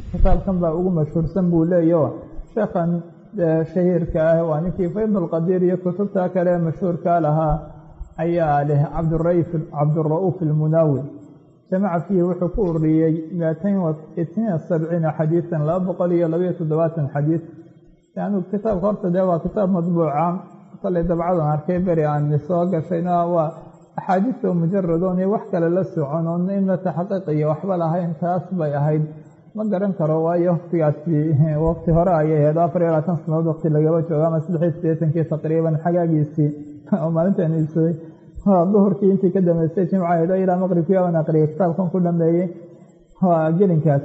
kitaabkan baa ugu mashhuursan buu leeyaho sheekhan shahiirka ah waa ninkii faydulqadiir iyo kutubta kale mashhuurka lahaa ayaa leh cabdura-uuf ilmunaawi jamaca fiihi wuxuu ku ururiyey miatain itniin sabciina xadiidan laba boqol iyo labayo toddobaatan xadiid anu kitaabka horta dee waa kitaab madbuuca kallay dabcadan arkay beri aan soo gashayna waa axaadiista mujaradoon iyo wax kale la socon oon inna taxqiiq iyo waxba lahayn taas bay ahayd ma garan karo waayo waktigaasi waqti hore ayay ahayd afar iyo labaatan sanadood waqti lagaba jooga ama saddexiy sideetankii taqriiban xagaagiisii oo maalintan iibsaday duhurkii intii ka dambeysay jimcaheedo ilaa maqribkii aan aqriyay kitaabkan ku dhameeyey waa gelinkaas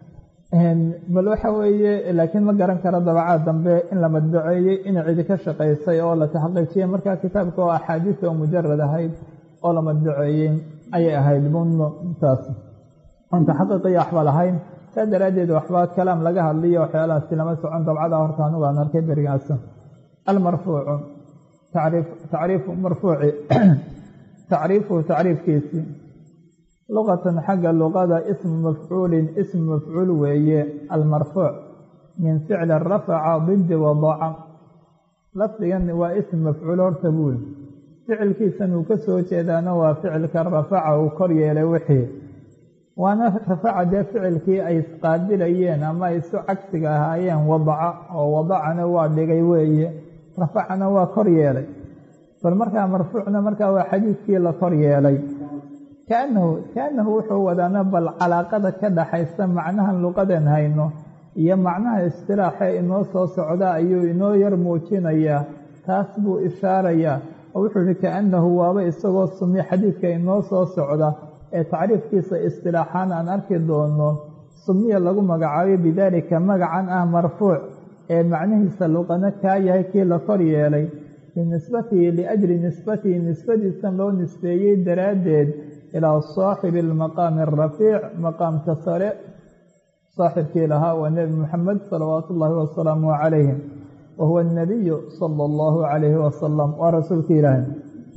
bal waxa weeye laakiin ma garan karo dabacaad dambe in la madbaceeyey in cidi ka shaqaysay oo la taxqiijiyey markaa kitaabka oo axaadiista oo mujarad ahayd oo la madbaceeyey ayay ahayd buntaas oon taxaqiiqiyo waxba lahayn saa daraaddeed waxba kalaam laga hadliyo waxyaalahaasi lama socon dabcada horta anugu aan arkay berigaas almarfuucu tacriifu marfuuci tacriifuhu tacriifkiisii luqatan xagga luqada ismu mafcuulin ismu mafcuul weeye almarfuuc min ficli rafaca didi wadaca lafdigan waa ism mafcuul horta buul ficilkiisan uu ka soo jeedaana waa ficilka rafaca uu kor yeelay wixii waana rafaca dee ficilkii ay isqaabilayeen ama ay isu cagsiga ahaayeen wadaca oo wadacana waa dhigay weeye rafacana waa kor yeelay bal markaa marfuucna markaa waa xadiidkii la kor yeelay kaanahu kaanahu wuxuu wadaana bal calaaqada ka dhaxaysa macnahan luqadan hayno iyo macnaha istilaaxee inoo soo socda ayuu inoo yar muujinayaa taas buu ishaarayaa oo wuxuu yihi kaanahu waaba isagoo sumi xadiidka inoo soo socda ee tacriifkiisa istilaaxaan aan arki doono sumiya lagu magacaabay bidaalika magacan ah marfuuc ee macnihiisa luqana kaa yahay kii la kor yeelay binisbatihi liajli nisbatihi nisbadiisan loo nisbeeyey daraaddeed ilaa saaxibi almaqaami arafiic maqaamka sare saaxibkii lahaa waa nebi muxamed salawaatu ullaahi wasalaamu calayhi wa huwa anabiyu sala allahu calayhi wasalam waa rasuulka ilaahi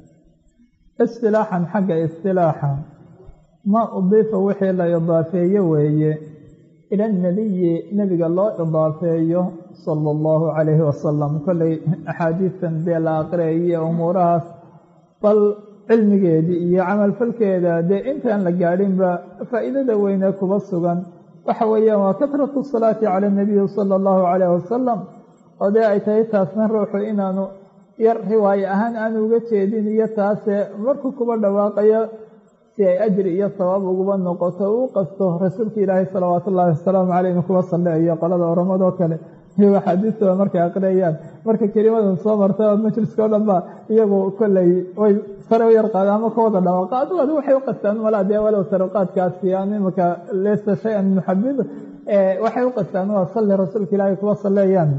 istilaaxan xagga istilaaxa maa udiifa wixii la idaafeeye weeye ila anabiyi nebiga loo idaafeeyo sala allahu calayhi wasalam kollay axaadiistan dee la aqriyayo umuurahaas bal cilmigeedii iyo camalfalkeeda dee intaan la gaadhinba faa'iidada weyne kuba sugan waxa weeyaan waa kasratu salaati cala anabiyi sala allahu calayh wasalam oo dee ay tahay taasna ruuxu inaanu yar riwaaye ahaan aanu uga jeedin iyo taase markuu kuba dhawaaqayo si ay ajri iyo sabaab uguba noqoto uu qasto rasuulka ilaahay salawaatu ullahi wasalaamu caleyh inu kuba salleeyo qolada oramadoo kale iyo axaadiistooda markay aqriyayaan marka kelimadan soo marta majliska o dhan ba iyagu kolley way sare u yar qaada ama ka wada dhawaaqa adigu adigu waxay u qastaan malaa dee walow saruqaadkaasi aan imika leysa shay-an muxabid waxay u qastaan waa salli rasuulka ilaahay kuba salleeyaan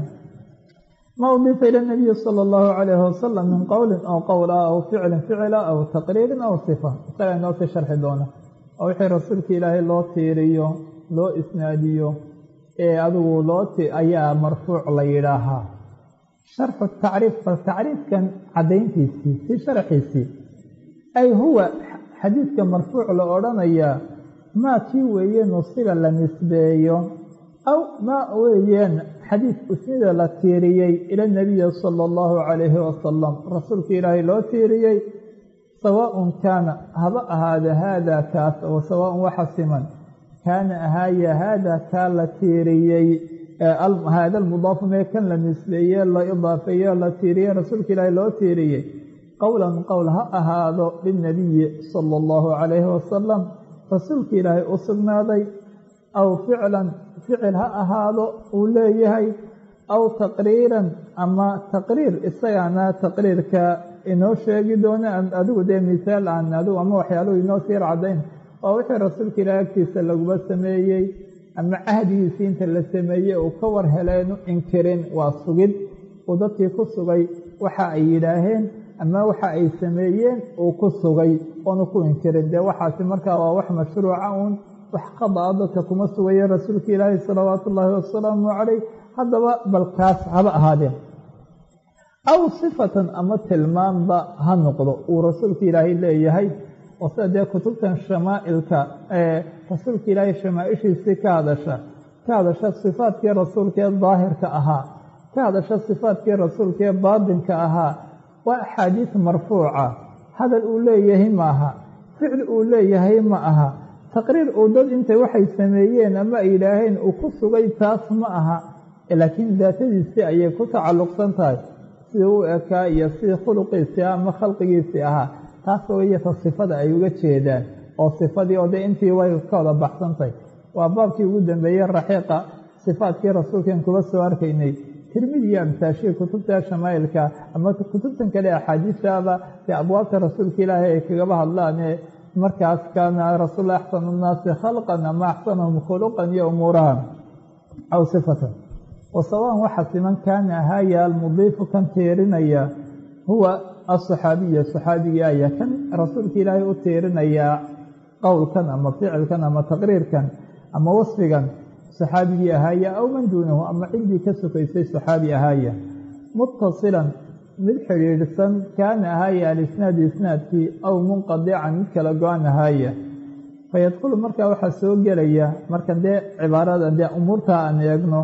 ma udiifa ila nabiyi sala allahu calayhi wasalam min qowlin aw qowl ah aw ficlin ficila aw taqriirin aw sifa isagaa inoo sii sharxi doona oo wixii rasuulka ilaahay loo tiiriyo loo isnaadiyo ee adigu loo ayaa marfuuc la yidhaahaa sharxu tacriif bal tacriifkan caddayntiisii si sharxiisii ay huwa xadiidka marfuuc la odhanayaa maa kii weeye nusiba la nisbeeyo aw maa weeyeen xadiid usnida la tiiriyey ila nabiyi sala allahu calayhi wasalam rasuulka ilaahay loo tiiriyey sawaaun kaana haba ahaada haada kaas oo sawaaun waxa siman kaana ahaaya haada kaa la tiiriyey haada almudaafu mee kan la nisbeeye la idaafeeye la tiiriyey rasuulka ilaahay loo tiiriyey qowlan qowl ha ahaado lilnabiyi sala allahu calayhi wasalam rasuulka ilaahay u sugnaaday aw ficlan ficil ha ahaado uu leeyahay aw taqriiran ama taqriir isagaana taqriirka inoo sheegi doona adigu dee misaal aan adigu ama waxyaaluhu inoo siir caddayn waa wixii rasuulka ilaahay agtiisa laguba sameeyey ama cahdigiisii inta la sameeyey uu ka war heleenu inkirin waa sugid uu dadkii ku sugay waxa ay yidhaaheen ama waxa ay sameeyeen uu ku sugay oonu ku inkirin dee waxaasi markaa waa wax mashruuca uun wax qadaa dadka kuma sugaye rasuulka ilaahi salawaatu ullaahi wasalaamu calayh haddaba balkaas haba ahaadeen aw sifatan ama tilmaanba ha noqdo uu rasuulka ilaahay leeyahay oo sida dee kutubtan shamaa'ilka ee rasuulka ilaahay shamaaishiisii ka hadasha ka hadasha sifaadkii rasuulka ee daahirka ahaa ka hadasha sifaadkii rasuulka ee baatinka ahaa waa axaadiis marfuuca hadal uu leeyahay ma aha ficil uu leeyahay ma aha taqriir uu dad intay waxay sameeyeen ama ay yidhaaheen uu ku sugay taas ma aha laakiin daatadiisii ayay ku tacalluqsan tahay sidii u ekaa iyo sidii khuluqiisii ama khalqigiisii ahaa taas wayata sifada ay uga jeedaan oo sifadii oo dee intii way ka wada baxsantahay waa baabkii ugu dambeeyey raxiiqa sifaadkii rasuulkan kuba soo arkaynay tirmidi iyo amsaashii kutubta shamaa'ilka ama kutubtan kale axaadiistaaba dee abwaabta rasuulka ilaahay ay kagaba hadlaane markaas kaana rasuul axsanu nnaasi khalqan ama axsanahum khuluqan iyo umuuraha aw sifatan wasawaan waxa siman kaana ahaaya almudiifu kan tiirinaya huwa asaxaabiya saxaabigii aya kan rasuulka ilaahay u tiirinayaa qowlkan ama ficilkan ama taqriirkan ama wasfigan saxaabigii ahaaya aw man duunahu ama ciddii ka sokaysay saxaabi ahaaya muttasilan mid xidhiidhsan kaana ahaaya alisnaadu isnaadkii aw munqadican mid kala go-an ahaaya fayadkhulu markaa waxaa soo gelaya marka dee cibaarada dee umuurtaa aan eegno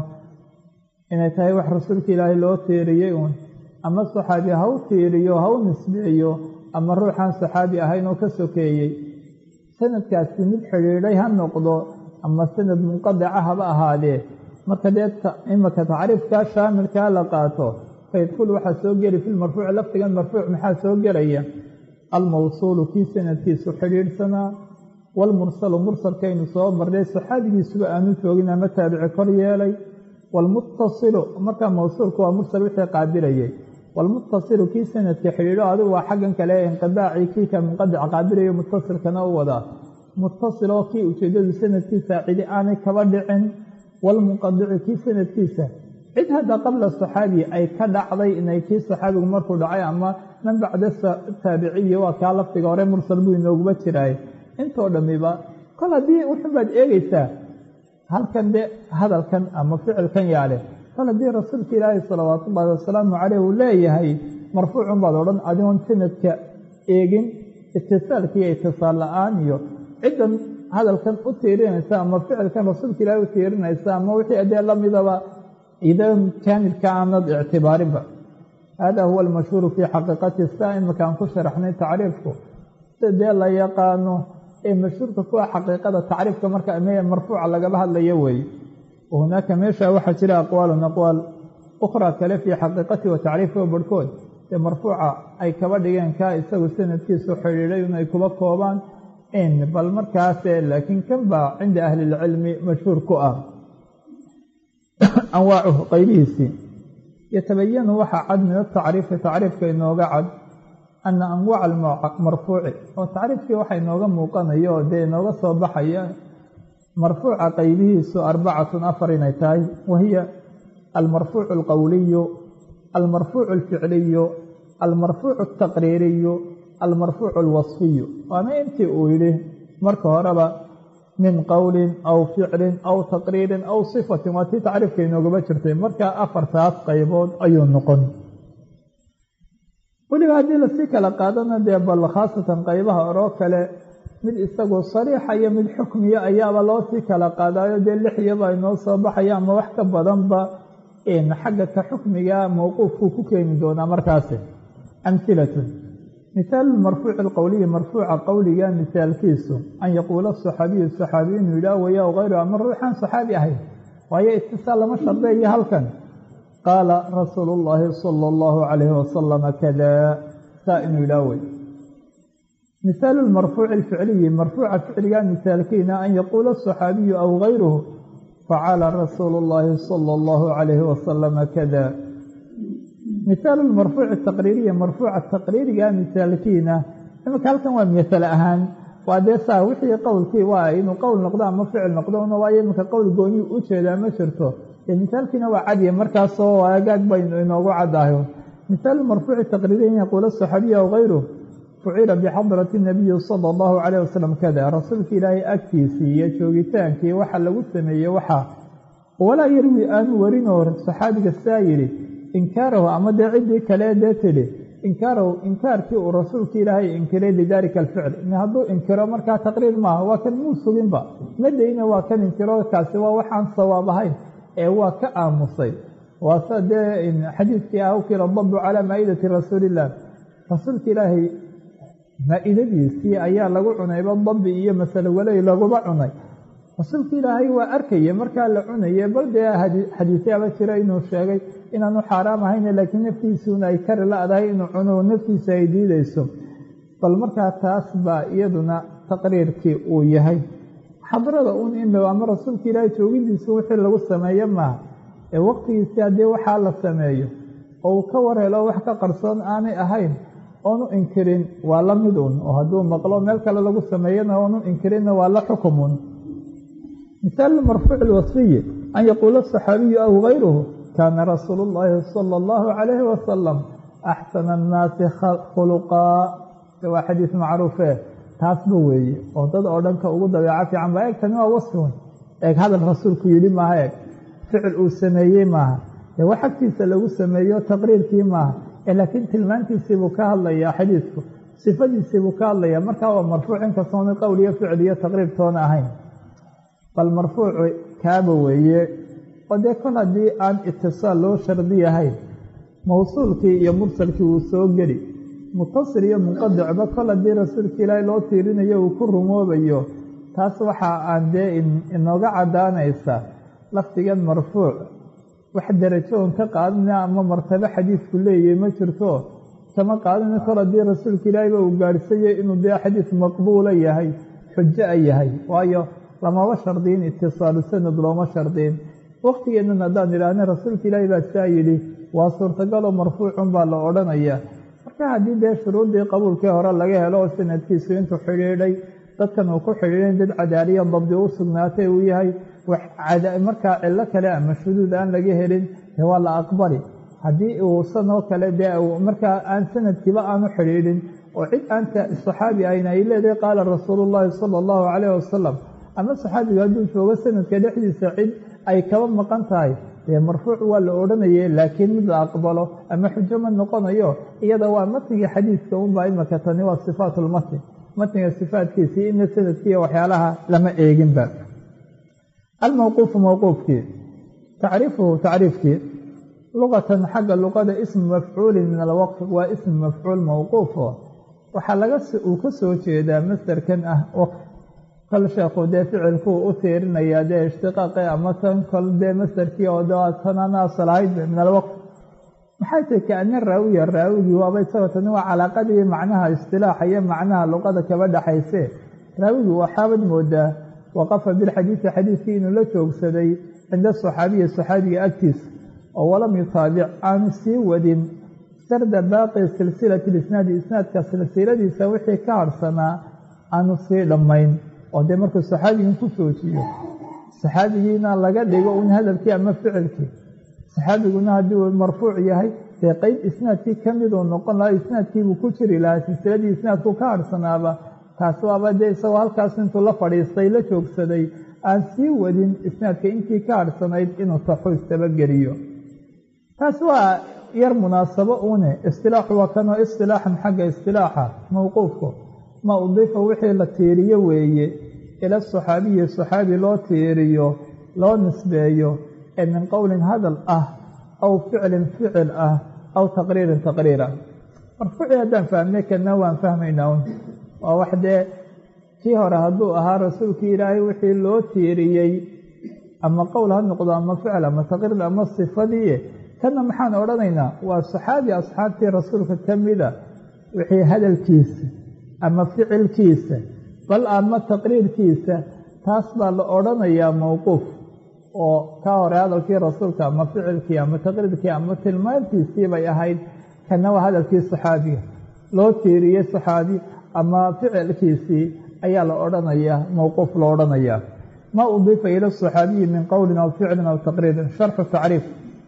inay tahay wax rasuulka ilaahay loo tiiriyey uun ama saxaabi ha u tiiriyo ha u nisbeeyo ama ruuxaan saxaabi ahayn oo ka sokeeyey sanadkaasi mid xidhiidhay ha noqdo ama sanad munqadica haba ahaadee marka dee imaka tacriifkaa shaamilkaa la qaato fayadkhulu waxaa soo geli fi lmarfuuci lafdigan marfuuc maxaa soo gelaya almawsuulu kii sanadkiisu xidhiidhsanaa waalmursalu mursalkaynu soo marnay saxaabigiisuba aanu joogin ama taabici kor yeelay waalmuttasilu markaa mawsuulku waa mursal wixii qaabilayay waalmuttasilu kii sanadka xidhiidho adigu waa xaggan kale ee inqidaacii kii ka munqadic qaabilayo muttasilkana u wadaa muttasiloo kii ujeedadu sanadkiisa cidi aanay kaba dhicin waalmunqadicu kii sanadkiisa cid hadda qabla saxaabi ay ka dhacday inay kii saxaabigu markuu dhacay ama man bacda taabiciyi waa kaa lafdiga hore mursal buu inooguba jiraay intoo dhammiba kol haddii wuxunbaad eegaysaa halkan de hadalkan ama ficilkan yaale kol haddii rasuulka ilaahi salawaatu ullaahi wasalaamu caleyh uu leeyahay marfuucun baad odhan adigoon sanadka eegin itisaalka iyo itisaal la-aan iyo ciddan hadalkan u tiirinaysa ama ficilkan rasuulka ilaahi u tiirinaysa ama wixii adee lamidaba idan kaamilka aanad ictibaarinba hada huwa almashhuuru fii xaqiiqati saa imakaan ku sharaxnay tacriifku sida dee la yaqaano ee mashhuurka kuwa xaqiiqada tacriifka marka me marfuuca lagaba hadlayo weeye wahunaaka meesha waxaa jira aqwaalun aqwaal ukhraa kale fii xaqiiqati wa tacriifka barhkood ee marfuuca ay kaba dhigeen kaa isagu sanadkiisu xidhiidhay inay kuba koobaan in bal markaase laakiin kan baa cinda ahli ilcilmi mashhuur ku ah anwaacuhu qaybihiisii yatabayanu waxaa cad min atacriifi tacriifka inooga cad ana anwaaca marfuuci oo tacriifkii waxa inooga muuqanayo oo dee inooga soo baxaya marfuuca qaybihiisu arbacatun afar inay tahay wahiya almarfuucu alqowliyu almarfuucu alficliyu almarfuucu altaqriiriyu almarfuucu alwasfiyu waana intii uu yidhi marka horeba min qowlin aw ficlin aw taqriirin aw sifatin waa tii tacriifka inoogaba jirtay markaa afartaas qaybood ayuu noqon weliba haddii lasii kala qaadana dee bal khaasatan qaybaha oroo kale mid isagu sariixa iyo mid xukmiya ayaaba loo sii kala qaadayo dee lixyaba inoo soo baxaya ama wax ka badanba xagga ka xukmiga mowquufkuu ku keeni doonaa markaasi amhilatun mihaalu marfuuci alqowliyi marfuuca qowliga misaalkiisu an yaquula saxaabiyu saxaabiyu inuu yidhaah waya hayru ama ruuxaan saxaabi ahayn waayo itisaal lama shardeeyo halkan qaala rasuulu llaahi sala allahu calayhi wasalama kada saa inuu yidhaah wey mihaalu lmarfuuci alficliyi marfuuca ficliga misaalkiina an yaquula asaxaabiyu aw gayruhu facala rasuulu llaahi sala allahu calayhi wasalama kada mihaalu lmarfuuci taqriiriya marfuuca taqriiriga misaalkiina imika halkan waa misale ahaan waa dee saa wixii qowlkii waa inuu qowl noqdo ama ficil noqdo una waayo iminka qowl gooniyu u jeedaa ma jirto dee misaalkiina waa cadiya markaasoo agaag baynu inoogu cadaayo mihaalu marfuuci taqriiriya in yaquula saxaabiyu aw gayruh fucila bixadrati nabiyi sala allahu calayh wasalam kada rasuulka ilaahay agtiisii iyo joogitaankii waxa lagu sameeyey waxaa walaa yarwi aanu warinoo saxaabiga saa yidhi inkaarahu ama dee ciddii kale dee tidhi inkaarow inkaarkii uu rasuulka ilaahay inkiray lidaalika alficl hadduu inkiro markaa taqriir maaha waa kan muu suginba madayna waa kan inkiro kaasi waa waxaan sawaab ahayn ee waa ka aamusay waase dee xadiidkii ah ukila dabu calaa maa'idati rasuuliillah rasuulka ilaahay maa-idadiisii ayaa lagu cunayba dabi iyo masalo waley laguba cunay rasuulka ilaahay waa arkaya markaa la cunaye bal dee xadiisyaaba jira inuu sheegay inaanu xaaraam ahayn laakiin naftiisuuna ay kari la-dahay inuu cuno naftiisa ay diideyso bal markaa taas baa iyaduna taqriirkii uu yahay xadrada un indhow ama rasuulka ilaahay joogidiisu wixii lagu sameeyo maaha ee waqtigiisii haddii waxaa la sameeyo oo uu ka warhelo wax ka qarsoon aanay ahayn oonu inkirin waa la mid un oo hadduu maqlo meel kale lagu sameeyana oonu inkirinna waa la xukumun misaalu marfuuc lwasfiyi an yaquula asaxaabiyu aw gayruhu kaana rasuulu llaahi sala allahu calayhi wasalam axsana annaasi khuluqaa waa xadiis macruufe taasba weeye oo dad oo dhanka ugu dabeeco fiican ba eeg tani waa wasfun eeg hadal rasuulku yidhi maaha eeg ficil uu sameeyey maaha dee wax agtiisa lagu sameeyo taqriirkii maaha laakiin tilmaantiisiibuu ka hadlayaa xadiidku sifadiisiibuu ka hadlayaa markaa waa marfuuc inkastoona qowl iyo ficil iyo taqriir toona ahayn bal marfuucu kaaba weeye oo dee kol haddii aan itisaal loo shardiyahayn mawsuulkii iyo mursalkii wuu soo geli mutasil iyo munqadicba kol haddii rasuulka ilaahay loo tiirinayo uu ku rumoobayo taas waxa aan dee inooga caddaanaysa lafdigan marfuuc wax darajo on ka qaadana ama martabo xadiidku leeyahay ma jirto kama qaadana kol haddii rasuulka ilaahayba uu gaadhsayay inuu dee xadiis maqbuula yahay xujo a yahay waayo lamaba shardiin itisaalu sanad looma shardiin waqtigeennan haddaan idhaahna rasuulka ilaahay baa saa yidhi waa suurtagaloo marfuucun baa la odhanayaa marka haddii dee shuruuddii qabuulkii hore laga helo oo sanadkiisu intuu xidhiidhay dadkan uu ku xidhiidhay dad cadaaliya dabdi u sugnaatay uu yahay markaa cillo kale ama shuduud aan laga helin dee waa la aqbali haddii uu sanoo kale dee markaa aan sanadkiiba aanu xidhiidhin oo cid aanta saxaabi ayna ay leedahay qaala rasuulu llaahi sala allahu calayh wasalam ama saxaabigu hadduu joogo sanadka dhexdiisa cid ay kaba maqan tahay dee marfuuc waa la odhanayay laakiin mid la aqbalo ama xujo ma noqonayo iyada waa matniga xadiidka unbaa imaka tani waa sifaatulmatn matniga sifaatkiisii ina sanadkiiyo waxyaalaha lama eeginba almawquufu mawquufkii tacriifuhu tacriifkii luqatan xagga luqada ismu mafcuulin min alwaqf waa ismu mafcuul mawquufo waxaa laga uu ka soo jeedaa masderkan ah waqf kol sheekhu dee ficilkuu u tiirinayaa dee ishtiqaaqi ama tan kol dee masderkii oo tananaasal ahayd min alwaqf maxay tahay kaana raawiya raawigii waaba isagoo tani waa calaaqadii macnaha istilaaxa iyo macnaha luqada kaba dhaxayse raawigii waxaabad moodaa waqafa bilxadiidi xadiidkii inuu la joogsaday cinda saxaabiyi saxaabiga agtiisa oo walam yutaabic aanu sii wadin sarda baaqi silsilati lisnaadi isnaadka silsiladiisa wixii ka harhsanaa aanu sii dhammayn oo dee markuu saxaabigii ku joojiyo saxaabigiina laga dhigo un hadalkii ama ficilkii saxaabiguna haddii uu marfuuc yahay dee qeyb isnaadkii ka miduu noqon lahaa isnaadkiibuu ku jiri lahaa silsiladii isnaadku ka harhsanaaba taas waaba dee isagoo halkaas intuu la fadhiistay la joogsaday aan sii wadin isnaadka intii ka harhsanayd inuu saxu istabageliyo taas waa yar munaasabo une istilaaxu waa kanoo istilaaxan xagga istilaaxa mawquufku ma udifa wixii la tiiriyo weeye ila saxaabiyi saxaabi loo tiiriyo loo nisbeeyo ee min qowlin hadal ah aw ficlin ficil ah aw taqriirin taqriir ah marfuucii haddaan fahmnay kana waan fahmaynaa un waa wax dee kii hore hadduu ahaa rasuulkii ilaahay wixii loo tiiriyey ama qowl ha noqdo ama ficil ama taqriir ama sifadii kana maxaan odhanaynaa waa saxaabi asxaabtii rasuulka ka mida wixii hadalkiisa ama ficilkiisa bal ama taqriirkiisa taas baa la odhanayaa mowquuf oo ka hore hadalkii rasuulka ama ficilkii ama taqriirkii ama tilmaantiisii bay ahayd kana waa hadalkii saxaabiga loo tiiriyey saxaabi ama ficilkiisii ayaa la odhanayaa mowquuf la odhanayaa ma udifa ila saxaabiyi min qowlin aw ficlin aw taqriirin sharxu tacriif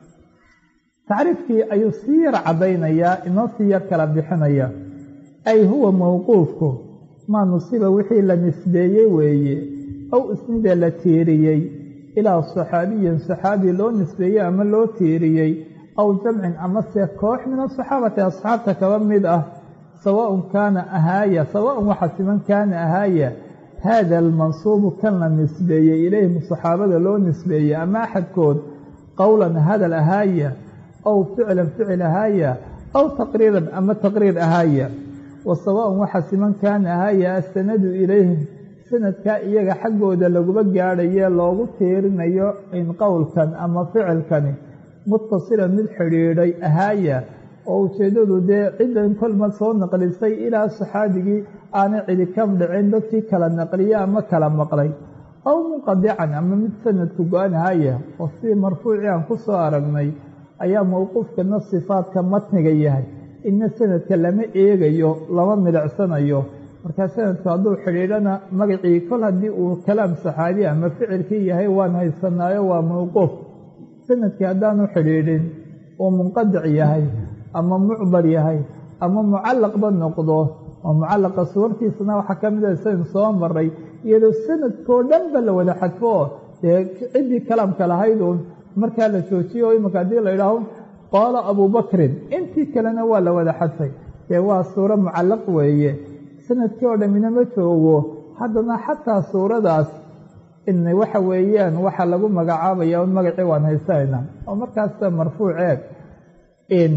tacriifkii ayuu sii yar caddaynayaa inoo sii yar kala bixinaya ay huwa mowquufku maa nusiba wixii la nisbeeyey weeye ow isnida la tiiriyey ilaa saxaabiyin saxaabi loo nisbeeyey ama loo tiiriyey aw jamcin amase koox min asaxaabati asxaabta kaba mid ah sawaaun kaana ahaaya sawaaun waxa siman kaana ahaaya haada almansuubu kan la nisbeeyey ilayhim saxaabada loo nisbeeyey ama axadkood qowlan hadal ahaaya aw ficlan ficil ahaaya aw taqriiran ama taqriir ahaaya wa sawaaun waxa siman kaana ahaaya asanadu ilayhim sanadkaa iyaga xaggooda laguma gaadhaye loogu tiirinayo in qowlkan ama ficilkani mutasilan mid xidhiidhay ahaaya oo ujeeddadu dee ciddan kolma soo naqlisay ilaa saxaabigii aanay cidi ka dhicin dadkii kala naqliye ama kala maqlay aw munqadican ama mid sanadku go-an ahaaya oo si marfuucii aan ku soo aragnay ayaa mowquufkana sifaadka matniga yahay inna sanadka lama eegayo lama milicsanayo markaa sanadku hadduu xidhiidhana magacii kol haddii uu kalaam saxaabi ama ficilkii yahay waan haysanaayo waa mowquuf sanadkii haddaanu xidhiidhin uu munqadic yahay ama mucdar yahay ama mucallaqba noqdo oo mucallaqa suwartiisana waxaa ka mid a saynu soo maray iyadoo sanadkoo dhanba la wada xadfo dee ciddii kalaamka lahayd uun markaa la joojiyo imanka haddii la idhaaho qaala abubakrin intii kalena waa la wada xadfay dee waa suuro mucallaq weeye sanadkii oo dhammina ma joogo haddana xataa suuradaas in waxa weeyaan waxaa lagu magacaabaya un magacii waan haysanayna oo markaasta marfuuc eeg in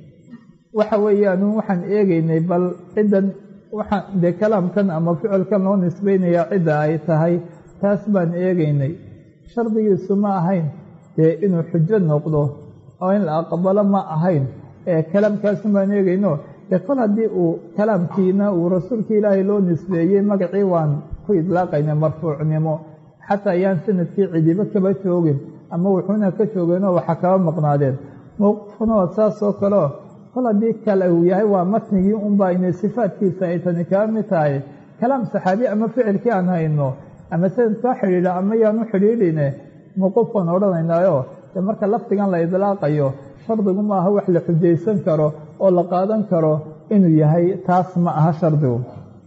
waxa weeyaan waxaan eegeynay bal ciddan waxaan dee kalaamkan ama ficilkan loo nisbeynayaa cidda ay tahay taas baan eegeynay shardigiisu ma ahayn dee inuu xujo noqdo oo in la aqbalo ma ahayn ee kalaamkaasun baan eegeyno dee kol haddii uu kalaamkiina uu rasuulka ilaahay loo nisbeeyey magacii waan ku idlaaqaynay marfuucnimo xataa ayaan sanadkii cidibo kaba joogin ama wuxuuna ka joogeenoo waxa kaba maqnaadeen mowqifkuna waa saas oo kaleo kol haddii kale uu yahay waa matnigii unbaa inay sifaadkiisa ay tani kaba mid tahay kalaam saxaabi ama ficilkii aan hayno ama sanadkaa xidhiidha ama yaanu xidhiidhine mowqufkaan odhanaynaayo dee marka lafdigan la idlaaqayo shardigu ma aha wax la xujaysan karo oo la qaadan karo inuu yahay taas ma aha shardigu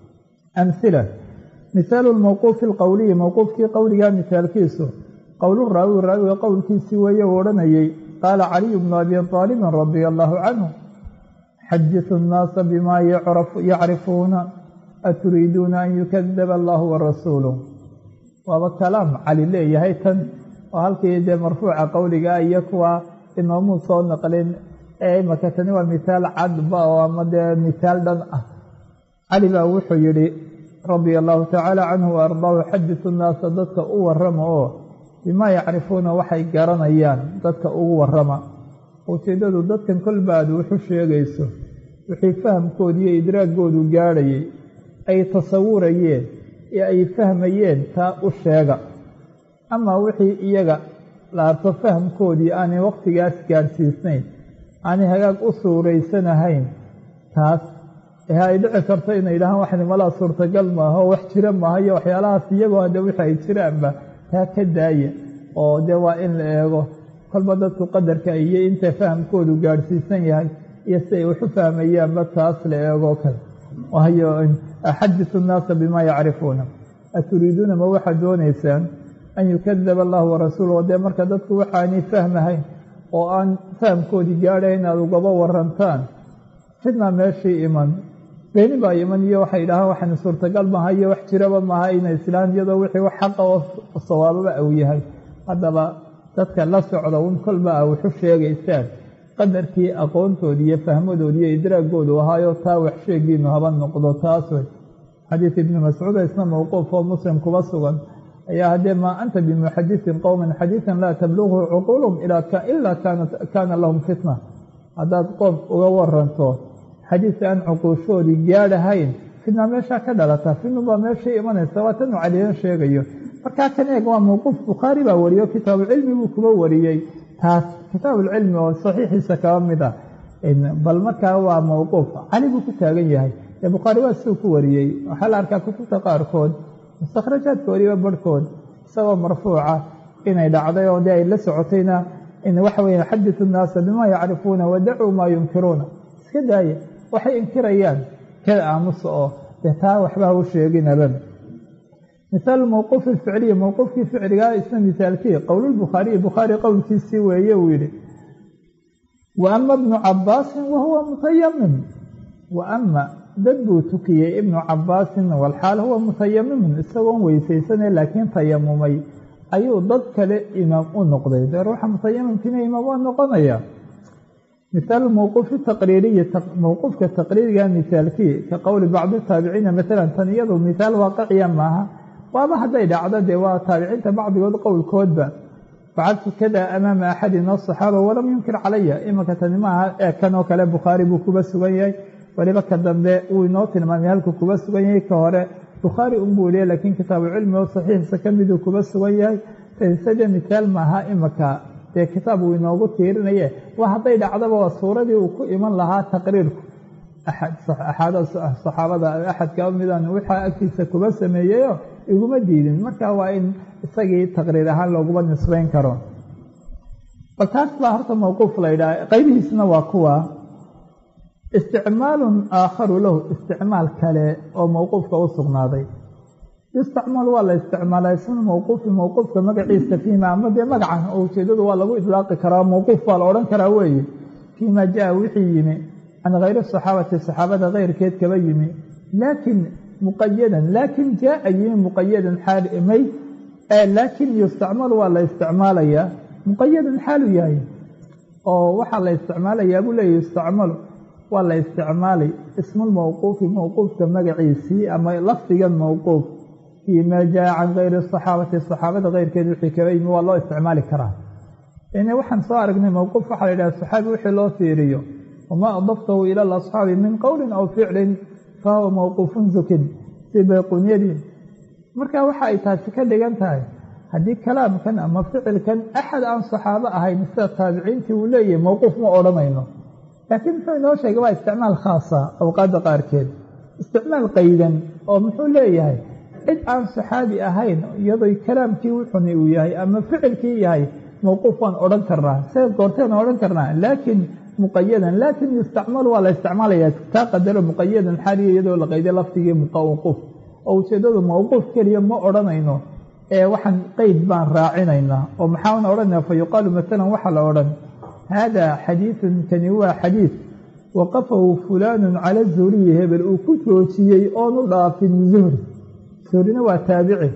amhila mihaalu lmowquufi alqowliyi mowquufkii qowligaa mihaalkiisu qowlu raawi raawiga qowlkiisii weeye uu odhanayey qaala caliyu bnu abi aalibin radia allaahu canhu xadisu nnaasa bimaa yacrifuuna aturiiduuna an yukadaba allahu warasuuluh waaba kalaam cali leeyahay tan oo halkii dee marfuuca qowligaa iyo kuwa inoomuu soo naqlin ee imaka tani waa mithaal cadba oo ama dee mithaal dhan ah cali baa wuxuu yidhi radia allahu tacaala canhu wa ardaahu xadisu nnaasa dadka u warrama oo bimaa yacrifuuna waxay garanayaan dadka ugu warrama ujeeddadu dadkan kolba aad wuxu sheegayso wixii fahamkooda iyo idraagoodu gaadhayay ay tasawurayeen ee ay fahmayeen taa u sheega amaa wixii iyaga la arko fahamkoodii aanay wakhtigaas gaadhsiisnayn aanay hagaag u suuraysanahayn taas ee ay dhici karto inay yidhahaan waxni malaa suurtagal maaha oo wax jira maaha iyo waxyaalahaas iyagoo hadde wixi ay jiraanba taa ka daaya oo dee waa in la eego kolba dadku qadarka iyo inta fahamkoodu gaadhsiisan yahay iyo si ay waxu fahmayaanba taas la eegoo kale waayo axadisu nnaasa bimaa yacrifuuna aturiiduuna ma waxaad doonaysaan an yukadaba allahu warasuuluhu dee marka dadku waxaanay fahmahayn oo aan fahamkoodii gaadhay inaad ugaba warantaan fidna meeshii iman beeni baa iman iyo waxay idhahaan waxani suurtagal maaha iyo wax jiraba maaha inay islaan iyadoo wixii wax xaqa oo sawaababa uu yahay haddaba dadka la socda un kolba a waxu sheegaysaan qadarkii aqoontoodi iyo fahmadoodi iyo idraagoodu ahaayo taa wax sheegiinu haba noqdo taas wey xadiid ibni mascuud isna mowquuf oo muslim kuba sugan ayaa haddee maa anta bimuxadisin qowman xadiidan laa tablughu cuquulum ilaa kaana lahum fitna haddaad qoom uga waranto xadiis aan cuquushoodii gaadhahayn fidna meeshaa ka dhalata fidnubaa meeshai imanaysa waa tanu caliyan sheegayo markaa kan eeg waa mowquuf bukhaari baa wariyo kitaabucilmi buu kuba wariyey taas kitaabuulcilmi oo saxiixiisa kaba mid ah bal markaa waa mowquuf cali buu ku taagan yahay ee bukhaari waa siduu ku wariyey waxaa la arkaa kutubta qaarkood mustakhrajaadka wariba barhkood isagoo marfuuca inay dhacday oo dee ay la socotayna waxa weya xadisu nnaasa bimaa yacrifuuna wadacuu maa yunkiruuna iska daaya waxay inkirayaan kada aamusa oo dee taa waxba ha u sheeginaba mihaal mowquufi ficliyi mowquufkii ficligaa isna misaalkii qowlulbukhaariyi bukhaari qowlkiisii weeye uu yidhi wa ama ibnu cabaasin wahuwa mutayamim wa ama dad buu tukiyey ibnu cabaasin walxaal huwa mutayamimun isagoon weysaysanay laakiin tayamumay ayuu dad kale imaam u noqday dee ruuxa mutayamimkiina imaam waa noqonaya mihaal mowquufi taqriiriyi mowquufka taqriiriga mihaalkii ka qowli bacdi taabiciina maalan tan iyadu mihaal waaqiciya maaha waaba hadday dhacdo dee waa taabiciinta bacdigood qowlkoodba facaltu kada amaama axadin asaxaaba walam yunkir calaya imanka tani maaha ee kan oo kale bukhaari buu kuba sugan yahay weliba ka dambe wuu inoo tilmaamay halkuu kuba sugan yahay ka hore bukhaari unbuu liya laakiin kitaabucilmi oo saxiixiisa ka miduu kuba sugan yahay sade mihaal maaha imanka dee kitaab uu inoogu tiirinaye waa hadday dhacdaba waa suuradii uu ku iman lahaa taqriirku saxaabada axad ka midaan waxaa agtiisa kuba sameeyeyo iguma diidin marka waa in isagii taqriir ahaan looguma nisbayn karo bal taas baa horta mawquuf la yidhaha qaybihiisna waa kuwa isticmaalun aakharu lahu isticmaal kale oo mawquufka u sugnaaday yustacmal waa la isticmaalaa ismu mawquufi mawquufka magaciisa fiima ama dee magacan oo ujeedadu waa lagu idlaaqi karaa mawquuf baa la odhan karaa weeye fiima jaa wixii yimi can hayri saxaabati saxaabada keyrkeed kaba yimi laakiin muqayadan laakiin jaaa yimi muqayadan xaalmay laakiin yustacmalu waa la isticmaalayaa muqayadan xaalu yahay oo waxaa la isticmaalayaa buu leeya yustacmalu waa la isticmaalay ismulmawquufi mawquufka magaciisii ama lafdigan mawquuf fii maa jaa can kayri saxaabati saxaabada keyrkeed wixii kaba yimi waa loo isticmaali karaa waxaan soo aragnay mawquuf waxaa la yidhaha saxaabi wixii loo fiiriyo wamaa adaftahu ila alasxaabi min qowlin aw ficlin fahuwa mawquufun zukin si bayquunyadii marka waxa ay taasi ka dhigan tahay haddii kalaamkan ama ficilkan axad aan saxaabo ahayn sida taabiciintii uu leeyahay mawquuf ma odhanayno laakiin muxuu inoo sheegay waa isticmaal khaasa awqaadda qaarkeed isticmaal qaydan oo muxuu leeyahay cid aan saxaabi ahayn iyadoo kalaamkii wuxuni uu yahay ama ficilkii yahay mawquuf waan odhan karnaa see goorteen odhan karnaa laakiin muqayadan laakiin yustacmalu waa la isticmaalayaa taa qadaro muqayadan xaaliya iyadoo la qayday lafdigii mawquuf oo ujeedadu mawquuf keliya ma odhanayno ee waxaan qeyd baan raacinaynaa oo maxaan odhanaya fa yuqaalu maalan waxaa la odhan haadaa xadiidun kani waa xadiid waqafahu fulaanun cala zuhriyi hebel uu ku joojiyey oonu dhaafin zuhri zuhrina waa taabici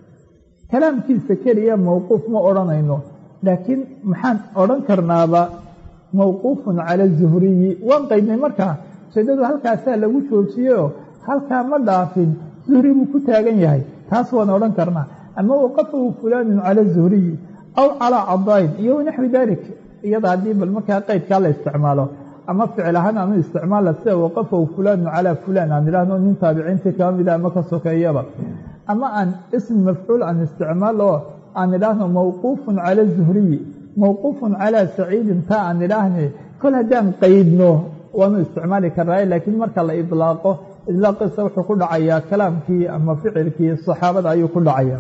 kalaamkiisa keliya mawquuf ma odhanayno laakiin maxaan odhan karnaaba mawquufun cala zuhriyi waan qaydnay markaa ujeedadu halkaasaa lagu joojiyeyoo halkaa ma dhaafin zuhri buu ku taagan yahay taas waan odhan karnaa ama waqafahu fulaanun cala zuhriyi aw calaa cadaayin iyo wanaxwi dalik iyada haddii bal markaa qeydkaa la isticmaalo ama ficil ahaan aanu isticmaala sida waqafahu fulaanun calaa fulaan aan idhaahno nin taabiciintii kaba mida ama ka sokeeyaba ama aan ism mafcuul aan isticmaal oo aan idhaahno mawquufun cala zuhriyi mawquufun calaa saciidin taa aan idhaahne kol haddaan qeydno waanu isticmaali karnaaye laakiin marka la idlaaqo idlaaqiisa wuxuu ku dhacayaa kalaamkii ama ficilkii saxaabada ayuu ku dhacaya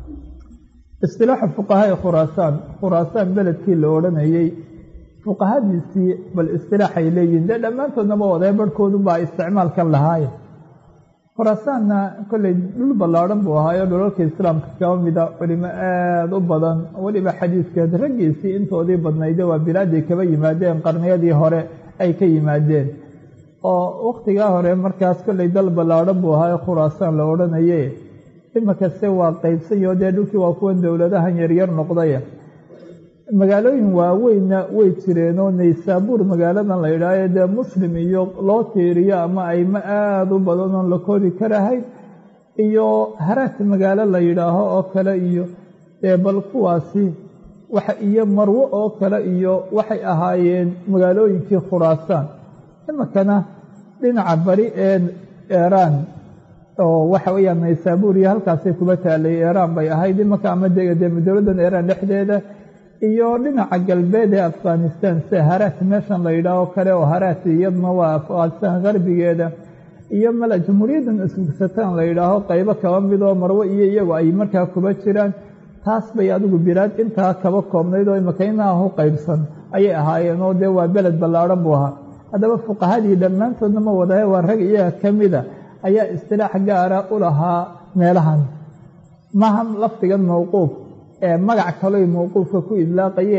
istilaaxu fuqahaai khuraasaan khuraasaan beledkii la odhanayey fuqahadiisii bal istilaaxay leeyihin dee dhammaantoodnaba wadee barhkoodubaa isticmaalkan lahaaye khuraasaanna kolley dhul ballaadhan buu ahaayo dhulalka islaamka kaba mida culimo aada u badan weliba xadiidkeed raggiisii intoodii badnayde waa bilaaday kaba yimaadeen qarniyadii hore ay ka yimaadeen oo wakhtigaa hore markaas kolley dal ballaadhan buu ahaayo khuraasaan la odhanaye imikase waa qaybsanyo dee dhulkii waa kuwan dowladahan yaryar noqday magaalooyin waaweynna way jireenoo naysaabuur magaaladan la yidhaaho dee muslim iyo loo tiiriyo ama aymo aada u badan oon la kori karahayn iyo haraat magaalo la yidhaaho oo kale iyo dee bal kuwaasi waxa iyo marwo oo kale iyo waxay ahaayeen magaalooyinkii khuraasaan imikana dhinaca bari ee eeraan oo waxa weyaan naysaabuur iyo halkaasay kuba taalay eeraan bay ahayd imaka ama dee dowladdan eeraan dhexdeeda iyo dhinaca galbeed ee afghanistan sida haraat meeshan la yidhaaho kale oo haraat iyadna waa afghanistan qarbigeeda iyo mala jamhuuriyaddan isugsataan la yidhaaho qaybo kaba midoo marwo iyo iyagu ay markaa kuba jiraan taas bay adigu bilaad intaa kaba koobnayd oo imaka inaah u qaybsan ayay ahaayeen oo dee waa beled ballaadhan buu ahaa haddaba fuqahadii dhammaantoodna ma wadahe waa rag iyaga ka mida ayaa istilaax gaara u lahaa meelahan maaha lafdigan mawquuf ee magac kaloy mawquufka ku idlaaqayeen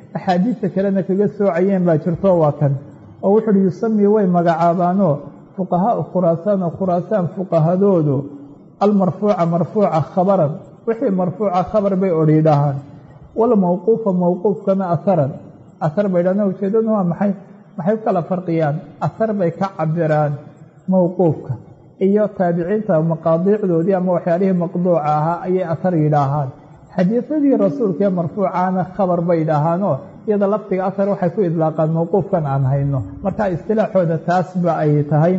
axaadiista kalena kaga soocayeen baa jirto waa kan oo wuxu uhi yusamii way magacaabaanoo fuqahaau khuraasaan oo khuraasaan fuqahadoodu almarfuuca marfuuca khabaran wixii marfuuca khabar bay odhiidhahaan walmawquufa mawquufkana aharan ahar bay dhahdaan ujeedadu waa maxay maxay u kala farqiyaan ahar bay ka cabiraan mawquufka iyo taabiciinta maqaadiicdoodii ama waxyaalihii maqduuca ahaa ayay ahar yidhaahaan xadiisadii rasuulka ee marfuucaana khabar bay dhahaanoo iyada lafdiga ahar waxay ku idlaaqaan mawquufkan aan hayno marka istilaaxooda taasba ay tahay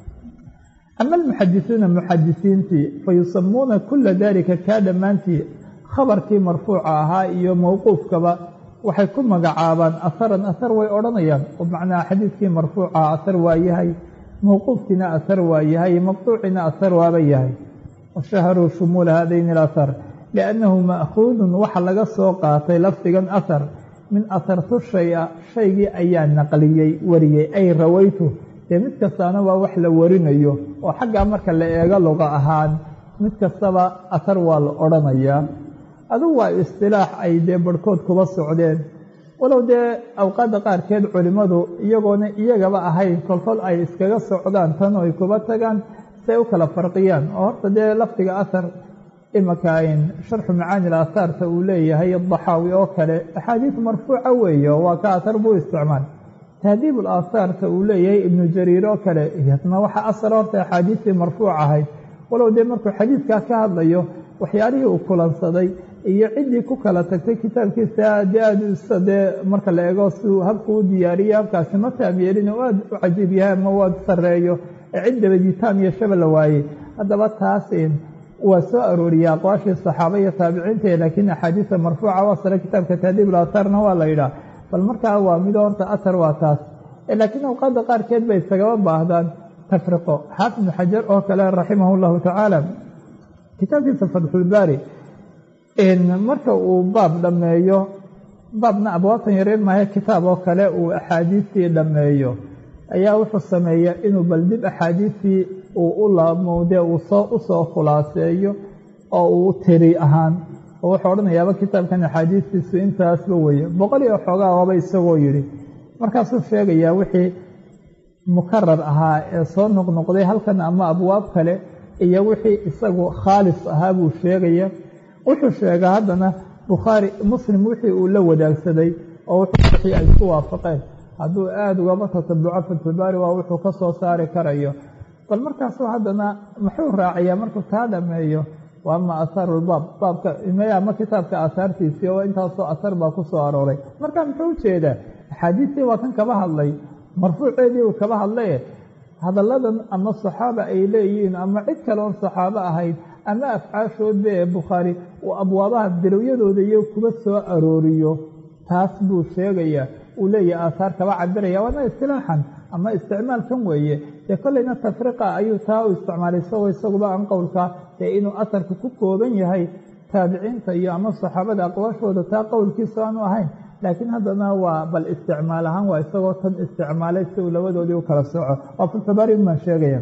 ama almuxadisuuna muxadisiintii fa yusamuuna kula dalika kaa dhammaantii khabarkii marfuuca ahaa iyo mawquufkaba waxay ku magacaabaan aharan ahar way odhanayaan oo macnaha xadiidkii marfuuca ahar waa yahay mawquufkiina ahar waa yahay maqduucina ahar waaba yahay washaharuu shumuula haadayni alahar liannahu ma'khuudun waxa laga soo qaatay lafdigan ahar min ahartu shaya shaygii ayaa naqliyey wariyey ay rawaytu dee mid kastaana waa wax la warinayo oo xaggaa marka la eego luqa ahaan mid kastaba ahar waa la odhanayaa adugu waa istilaax ay dee barhkood kuba socdeen walow dee awqaadda qaarkeed culimmadu iyagoona iyagaba ahayn kolkol ay iskaga socdaan tan ay kuba tagaan si ay u kala farqiyaan oo horta dee lafdiga ahar imaka sharxu macaani aathaarta uu leeyahay daxaawi oo kale axaadiis marfuuca weeye oo waa ka ahar buu isticmaal tahdiib aathaarta uu leeyahay ibnu jariir oo kale iyadna waxa asal horta axaadiistii marfuuc ahayd walow dee markuu xadiidkaa ka hadlayo waxyaalihii uu kulansaday iyo ciddii ku kala tagtay kitaabkiisa de aada dee marka la eego siuu habku u diyaariyey habkaasi ma taam yeelin oo aada u cajiib yahay ama waad sareeyo ee cid dabadiitaam iyo shaba la waayey haddaba taas waa soo arooriyey aqwaashii saxaaba iyo taabiciinta laakiin axaadiisa marfuuca waa sare kitaabka tahdiib aathaarna waa la yidhaah bal markaa waa mido horta athar waa taas laakiin awqaadda qaarkeed bay isagaba baahdaan tafriqo xaafid ibnu xajar oo kale raximah llahu tacaala kitaabkiisa fatxulbaari marka uu baab dhammeeyo baabna abwaabtan yareer maahe kitaab oo kale uu axaadiistii dhammeeyo ayaa wuxuu sameeyaa inuu bal dib axaadiistii uu u laamowde uu soo u soo khulaaseeyo oo uu tiri ahaan oo wuxuu odhanayaaba kitaabkan axaadiistiisu intaasba weye boqol iyo xoogaa waaba isagoo yidhi markaasuu sheegayaa wixii mukarar ahaa ee soo noqnoqday halkan ama abwaab kale iyo wixii isagu khaalis ahaa buu sheegaya wuxuu sheegaa haddana bukhaari muslim wixii uu la wadaagsaday oo wixii ay isku waafaqeen hadduu aada ugaba tatabuco fatxulbaari waa wuxuu ka soo saari karayo bal markaasuu haddana muxuu raaciyaa markuu taa dhameeyo wa ama athaaru lbaab baabka ama kitaabka aahaartiisii oo intaasoo ahar baa ku soo arooray marka muxuu ujeedaa axaadiistii waa kan kaba hadlay marfuuceedii uu kaba hadlaye hadalladan ama saxaaba ay leeyihiin ama cid kale oon saxaabo ahayd ama afcaashoodba ee bukhaari uu abwaabaha bilowyadooda iyo kuba soo arooriyo taas buu sheegayaa uu leeyahay aathaar kaba cabiraya waana istilaaxan ama isticmaalkan weeye dee kollayna tafriqa ayuu taa u isticmaalay isagoo isaguba aan qowlka dee inuu aharka ku kooban yahay taabiciinta iyo ama saxaabada aqwaashooda taa qowlkiisa aanu ahayn laakiin haddana waa bal isticmaal ahaan waa isagoo tan isticmaalay si uu labadoodii u kala sooco waa fulfabaari baan sheegaya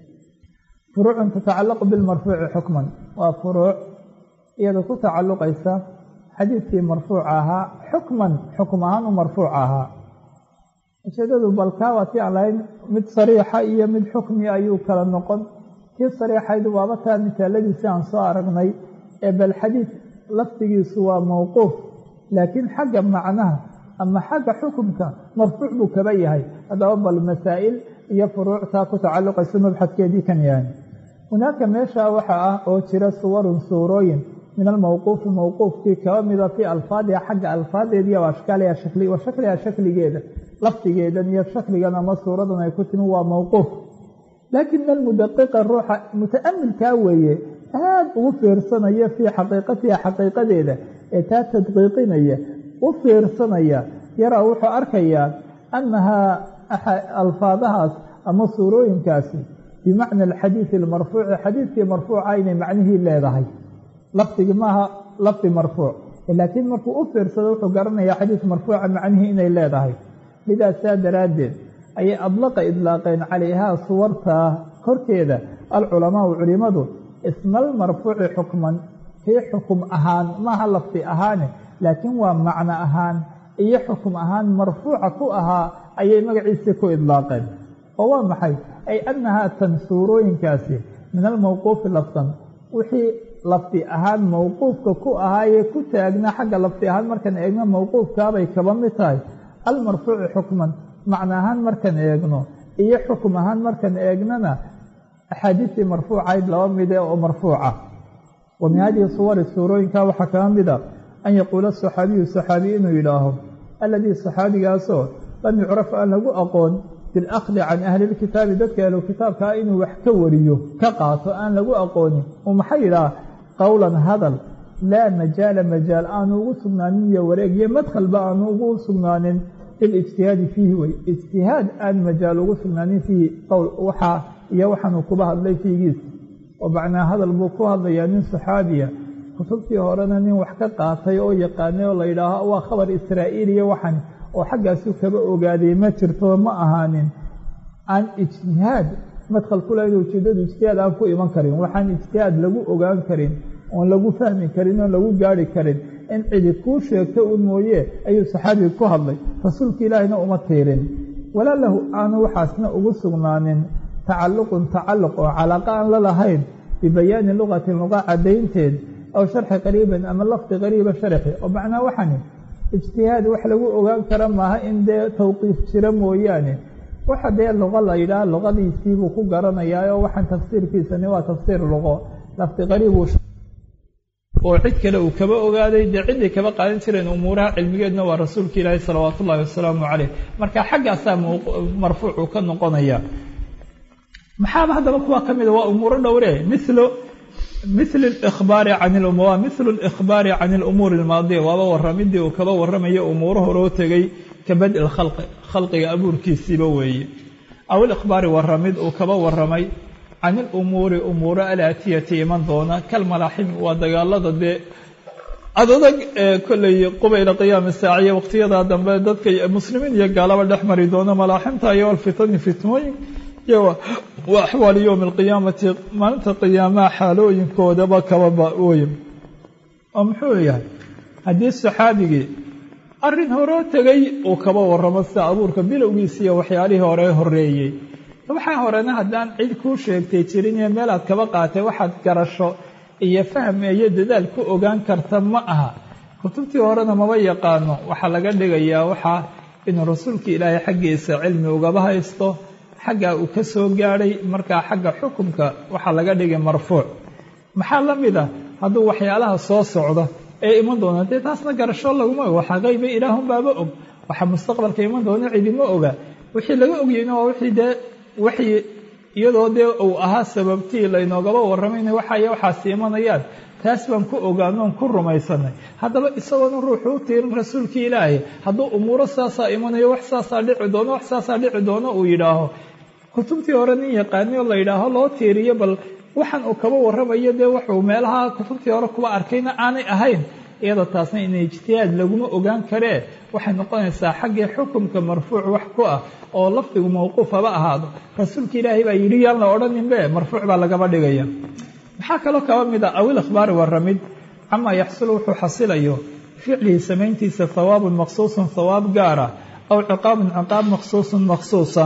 furuucun tatacalaqu bilmarfuuci xukman waa furuuc iyada ku tacalluqaysa xadiidkii marfuuca ahaa xukman xukum ahaan u marfuuc ahaa ujeedadu balkaa waa tii aan lahayn mid sariixa iyo mid xukmi ayuu kala noqon kii sariixayd waaba taa misaaladiisi aan soo aragnay ee bal xadiid lafdigiisu waa mawquuf laakiin xagga macnaha ama xagga xukumka marfuuc buu kaba yahay haddaba bal masaa'il iyo furuuctaa ku tacalluqaysa mabxadkeedii kan yahay hunaaka meesha waxa ah oo jira suwarun suurooyin min almawquufi mawquufkii kaba mida fii alfaadiha xagga alfaadeediiyo ashkaaliha wa shakliha shakligeeda lafdigeedan iyo shakligan ama suuradan ay ku timi waa mawquuf laakin almudaqiqa ruuxa muta'amilkaa weeye aada ugu fiirsanaya fii xaqiiqatiha xaqiiqadeeda ee taa tadqiiqinaya u fiirsanaya yaraa wuxuu arkayaa annahaa alfaadahaas ama suurooyinkaasi bimacna alxadiidi almarfuuci xadiidkii marfuuca inay macnihii leedahay lafdigi maaha lafdi marfuuc laakiin markuu u fiirsado wuxuu garanayaa xadiid marfuuca macnihii inay leedahay lidaas saa daraaddeed ayay adlaqa idlaaqeen calayhaa suwartaa korkeeda alculamaau culimadu ismaalmarfuuci xukman kii xukum ahaan maaha lafdi ahaane laakiin waa macno ahaan iyo xukum ahaan marfuuca ku ahaa ayay magaciisii ku idlaaqeen oo waa maxay ay annahaa tan suurooyinkaasi min almawquufi lafdan wixii lafdi ahaan mawquufka ku ahaayee ku taagna xagga lafdi ahaan markaan eegno mawquufkaabay kaba mid tahay almarfuucu xukman macno ahaan markaan eegno iyo xukum ahaan markaan eegnana axaadiistii marfuucayd laba mide oo marfuuca wa min hadihi suwari suurooyinka waxaa kaga mida an yaquula saxaabiyu saxaabiy inuu yidhaaho alladii saxaabigaasoo lam yucraf aan lagu aqoon bilakdi can ahli lkitaabi dadka ahlu kitaabkaa inuu wax ka wariyo ka qaato aan lagu aqoonin uu maxaa yidhaha qowlan hadal laa majaala majaal aanu ugu sugnaanin iyo wareeg iyo madkhalba aanu ugu sugnaanin lilijtihaadi fiihi wey ijtihaad aan majaal ugu sugnaanin fiihi qowl waxaa iyo waxaanuu kuba hadlay fiigiis oo macnaa hadal buu ku hadlayaa nin saxaabiya kutubtii horena nin wax ka qaatay oo yaqaanay oo la yidhaaho waa khabar israa'iiliya waxan oo xaggaasu kaba ogaaday ma jirto ma ahaanin aan ijtihaad madkhal ku lahayn ujeedadu ijtihaad aan ku iman karin waxaan ijtihaad lagu ogaan karin oon lagu fahmi karin oon lagu gaari karin in cidi kuu sheegto un mooye ayuu saxaabiga ku hadlay rasuulka ilaahina uma tiirin walaa lahu aanu waxaasna ugu sugnaanin tacalluqun tacalluq oo calaaqa aan la lahayn bibayaani luqatin luqa caddaynteed aw sharxi qariibin ama lafdi qariiba sharxi oo macnaa waxani ijtihaad wax lagu ogaan kara maaha in dee tawqiif jira mooyaane waxa dee luqo la yidhaah luqadiisiibuu ku garanayaa oo waxaan tafsiirkiisani waa tafsiir luqo lafdi qariib oo cid kale uu kaba ogaaday dee ciday kaba qaadan jireen umuuraha cilmigeedna waa rasuulka ilaahi salawaatu ullahi wasalaamu caleyh marka xaggaasaa marfuucu ka noqonaya maxaaba haddaba kuwa ka mida waa umuuro dhowre milo mil اkhbaari can waa mithlu اlإkhbaari can اlumuuri اlmaadiya waaba waramidii uu kaba waramayo umuuro horoo tegey ka badi اlkhalqi khalqiga abuurkiisiiba weeye aw اlإkhbaari waramid uu kaba waramay can اlumuuri umuuro alaatiyati iman doona kalmalaaxim waa dagaalada dee adadag ee kolley qubayla qiyaami saaciya waqtiyada dambe dadka muslimiin iyo gaalaba dhex mari doona malaaximta iyo alfitani fitnooyin iyo wa axwaali yowmi alqiyaamati maalinta qiyaamaha xaalooyinkoodaba kababa wey oo muxuu yahay haddii saxaabigii arrin horoo tegay uu kaba waramo sida abuurka bilowgiisa iyo waxyaalihii hore horeeyey waxaa horena haddaan cid kuu sheegtay jirin iyo meelaad kaba qaatay waxaad garasho iyo fahm iyo dadaal ku ogaan karta ma aha kutubtii horena maba yaqaano waxaa laga dhigayaa waxaa inuu rasuulka ilaahay xaggiisa cilmi ugaba haysto xaggaa uu ka soo gaadhay markaa xagga xukumka waxaa laga dhigay marfuuc maxaa la mid ah hadduu waxyaalaha soo socda ee iman doona dee taasna garasho laguma og waxaa qayba ilaahunbaaba og waxaa mustaqbalka iman doona cidima oga wixii laga ogyeyna waa wixii dee waxii iyadoo dee uu ahaa sababtii laynoogaba warramayna waxaaya waxaasi imanayaan taas baan ku ogaanoon ku rumaysanay haddaba isagoona ruuxu u tiirin rasuulkii ilaahay hadduu umuuro saasaa imanayo wax saasaa dhici doono wax saasaa dhici doono uu yidhaaho kutubtii hore nin yaqaani oo la yidhaaho loo tiiriyo bal waxaan uu kaba warramayo dee wuxuu meelaha kutubtii hore kuba arkayna aanay ahayn iyadoo taasna ina ijtihaad laguma ogaan karee waxay noqonaysaa xaggii xukumka marfuuc wax ku ah oo lafdigu mawquuf haba ahaado rasuulka ilaahay baa yidhi yaan la odhaninbe marfuuc baa lagaba dhigaya maxaa kaloo kaba mid a awil akhbaari warramid camaa yaxsulu wuxuu xasilayo ficlihi samayntiisa hawaabun maqsuusun hawaab gaara aw ciqaabun ciqaab maqsuusun maqsuusa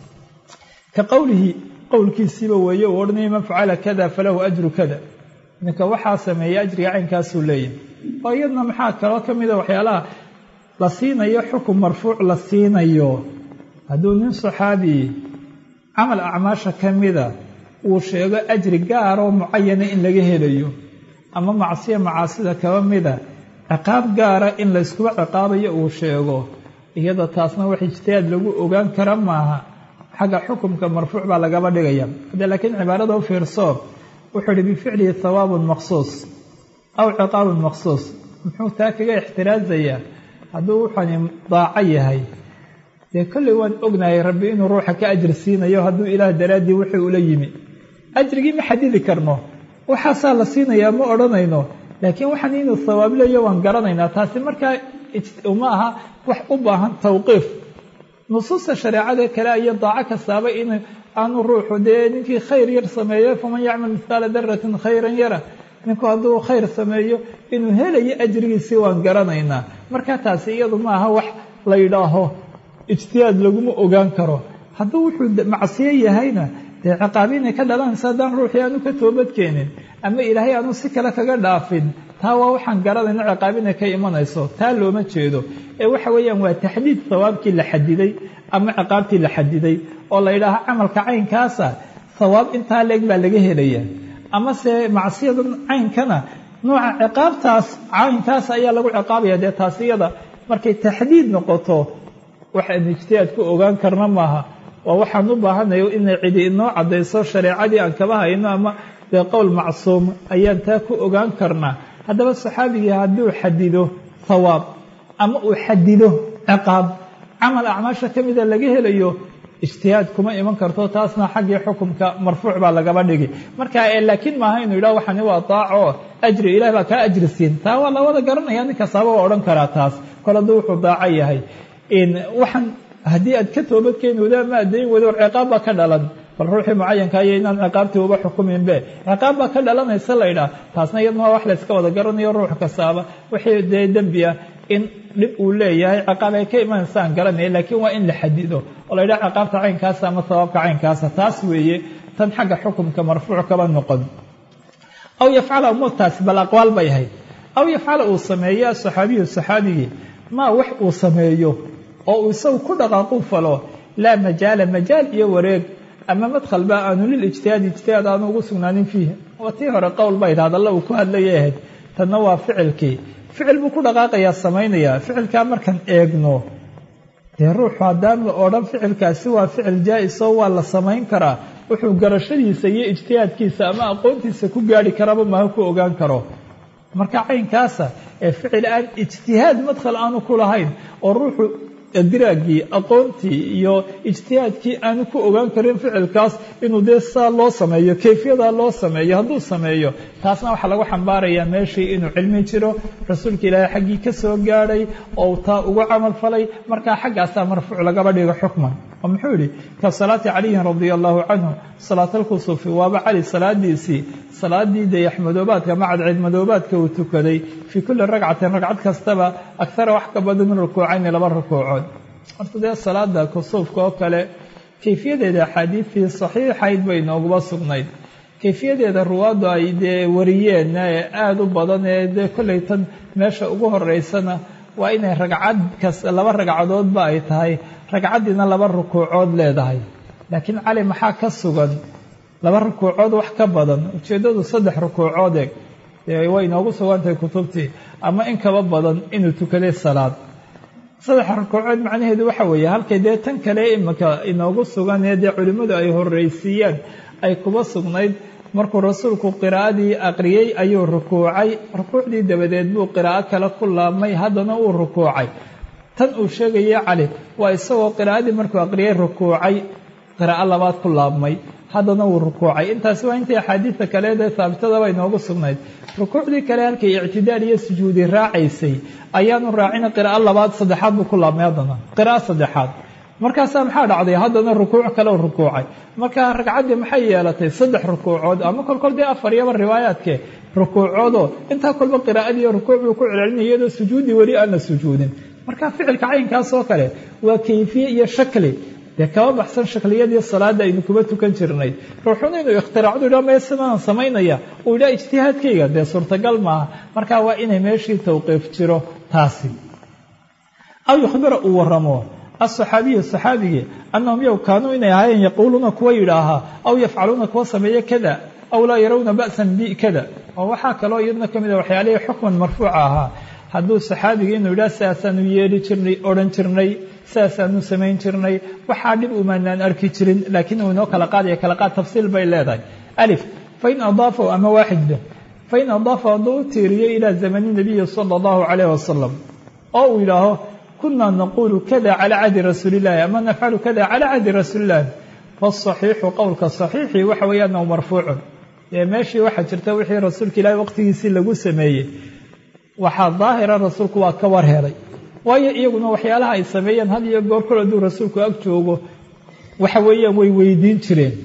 ka qowlihi qowlkiisiiba weeye uu odhanaya man facala kada falahu ajru kada ninka waxaa sameeyey ajriga caynkaasuu leeyahay oo iyadna maxaa kaloo ka mida waxyaalaha la siinayo xukun marfuuc la siinayo hadduu nin saxaabi camal acmaasha ka mida uu sheego ajri gaaroo mucayana in laga helayo ama macsiya macaasida kaba mida ciqaab gaara in layskuba ciqaabayo uu sheego iyada taasna wax ijtihaad lagu ogaan kara maaha xagga xukumka marfuuc baa lagaba dhigaya haddee laakiin cibaarada u fiirso wuxuu ihi bificlihi hawaabun maqsuus aw ciqaabun maqsuus muxuu taa kaga ixtiraasayaa hadduu wuxani daaco yahay dee kolley waan ognahay rabbi inuu ruuxa ka ajir siinayo hadduu ilaah daraaddii wixii ula yimi ajrigii ma xadidi karno waxaasaa la siinayaa ma odhanayno laakiin waxaan inuu hawaab leeyo waan garanaynaa taasi markaa ma aha wax u baahan tawqiif nusuusta shareecada kale iyo daaco kastaaba in aanu ruuxu dee ninkii khayr yar sameeyo faman yacmal mihqaala daratin khayran yara ninku hadduu khayr sameeyo inuu helayo ajrigiisii waan garanaynaa marka taasi iyadu maaha wax la yidhaaho ijtihaad laguma ogaan karo hadduu wuxuu macsiyo yahayna dee ciqaabi inay ka dhalanaysa haddaan ruuxii aanu ka toobadkeenin ama ilaahay aanu si kale kaga dhaafin taa waa waxaan garanayno ciqaab inay ka imanayso taa looma jeedo ee waxa weeyaan waa taxdiid hawaabkii la xadiday ama ciqaabtii la xadiday oo la yidhaaho camalka caynkaasa hawaab intaa leeg baa laga helaya amase macsiyadan caynkana nooca ciqaabtaas caynkaas ayaa lagu ciqaabaya dee taas iyada markay taxdiid noqoto waxaan ijtihaad ku ogaan karna maaha waa waxaan u baahanayo inay cidi inoo caddayso shareecadii aan kaba hayno ama dee qowl macsuum ayaan taa ku ogaan karnaa haddaba saxaabigii hadduu xadido hawaab ama uu xadido ciqaab camal acmaasha ka mida laga helayo ijtihaad kuma iman karto taasna xaggii xukumka marfuuc baa lagaba dhigi marka laakiin maaha inuu yidhah waxani waa daaco ajri ilaah baa kaa ajri siin taa waa lawada garanaya nin kastaaba waa odhan karaa taas kol hadduu wuxuu daaco yahay waxaan haddii aad ka toobadkeeni wada ama addayn wada war ciqaab baa ka dhalan bal ruuxii mucayanka iyo inaan ciqaabtii uba xukuminbe ciqaab baa ka dhalanaysa la ydhaah taasna iyadna waa wax layska wada garanayo ruux kastaaba wixii dee dembi ah in dhib uu leeyahay ciqaab ay ka imanaysa aan garanaya laakiin waa in la xadido oo la ydhaha ciqaabta caynkaasa ama sabaabka caynkaasa taas weeye tan xagga xukumka marfuuc kaba noqon aw yafcala umuurtaasi bal aqwaal bay ahayd aw yafcala uu sameeyo asaxaabiyu saxaabigii maa wax uu sameeyo oo uu isagu ku dhaqaaqu falo laa majaala majaal iyo wareeg ama madkhal ba aanu lil ijtihaadi ijtihaad aanu ugu sugnaanin fiihi waa tii hore qowl bayd hadalla uu ku hadlayay ahayd tanna waa ficilkii ficil buu ku dhaqaaqayaa samaynayaa ficilkaa markaan eegno dee ruuxu haddaan la odhan ficilkaasi waa ficil jaa-isoo waa la samayn karaa wuxuu garashadiisa iyo ijtihaadkiisa ama aqoontiisa ku gaari karaba maha ku ogaan karo marka caynkaasa ee ficil aan ijtihaad madkhal aanu ku lahayn oo ruuxu diraagii aqoontii iyo ijtihaadkii aanu ku ogaan karin ficilkaas inuu dee saa loo sameeyo kayfiyadaa loo sameeyo hadduu sameeyo taasna waxaa lagu xambaarayaa meeshii inuu cilmi jiro rasuulka ilaahay xaggii ka soo gaadhay oo taa ugu camal falay markaa xaggaasaa marfuuc lagaba dhigo xukman oo muxuu yidhi ka salaati caliyin radia allahu canhu salaatalkusufi waaba cali salaadiisii salaadii dayaxmadoobaadka ama cadceedmadoobaadka uu tukaday fii kulli ragcatin ragcad kastaba akhara wax ka badan min rukuucayni laba rukuucood horta dee salaada kusuufka oo kale kayfiyadeeda axaadiidtii saxiixayd bay nooguba sugnayd kayfiyadeeda ruwaaddu ay dee wariyeen ee aada u badan ee dee kollay tan meesha ugu horeysana waa inay ragcad kas laba ragcadoodba ay tahay ragcaddiina laba rukuucood leedahay laakiin cali maxaa ka sugan laba rukuucood wax ka badan ujeeddadu saddex rukuucood eeg dee way inoogu sugantahay kutubtii ama in kaba badan inuu tukaday salaad saddex rukuucood macnaheedu waxa weeye halkay dee tan kale imika inoogu sugan ee dee culimmadu ay horreysiiyeen ay kuba sugnayd markuu rasuulku qiraa'adii aqriyey ayuu rukuucay rukuucdii dabadeed buu qiraa'o kale ku laabmay haddana uu rukuucay tan uu sheegaya cali waa isagoo qiraa'adii markuu aqriyey rukuucay qiraa'o labaad ku laabmay haddana wuu rukuucay intaasi waa intii axaadiidta kaleedee haabitadaba inoogu sugnayd rukuucdii kale halkay ictidaal iyo sujuudi raacaysay ayaanu raacina qiraa'o labaad saddexaad buu ku laabmay haddana qiraa'o saddexaad markaasaa maxaa dhacday haddana rukuuc kale u rukuucay marka ragcaddii maxay yeelatay saddex rukuucood ama kolkol dee afar iyaba riwaayaadke rukuucoodoo intaa kolba qiraa'adii rukuuc buu ku celcelinaya iyadoo sujuuddii weli aan la sujuudin marka ficilka caynkaas oo kale waa kayfiye iyo shakli dee kaba baxsan shakliyadii salaada aynu kuba tukan jirnay ruuxuna inuu ikhtiraacdu idha mee sidaan samaynaya uu idhaa ijtihaadkayga dee suurtagal maaha marka waa inay meeshii tawqiif jiro taasi aw yukhbira uu waramo asaxaabiyu saxaabigii annahum yow kaanuu inay ahaayeen yaquuluuna kuwa yidhaahaa aw yafcaluuna kuwa sameeye kada aw laa yarawna ba'san bi kada oo waxaa kaloo iyadna ka mid a waxyaalihii xukman marfuuca ahaa hadduu saxaabigii inuu yidhaha sidaasaanu yeeli jirnay odhan jirnay sidaasaanu samayn jirnay waxaa dhib umaanaan arki jirin laakiin uu inoo kala qaadaya kala qaad tafsiil bay leedahay alif fain adaafahu ama waaxidba fain adaafahu hadduu u tiiriyo ilaa zamani nabiyi sala allahu calayh wasalam oo uu yidhaaho kunaa naquulu kada calaa cahdi rasuulillahi ama nafcalu kada calaa cahdi rasuulillahi faasaxiixu qowlka saxiixii waxa weeye annahu marfuucun dee meeshii waxaa jirta wixii rasuulka ilaahi waqtigiisii lagu sameeyey waxaa daahira rasuulku waa ka war helay waayo iyaguna waxyaalaha ay sameeyeen had iyo goor kol hadduu rasuulku ag joogo waxa weeyaan way weydiin jireen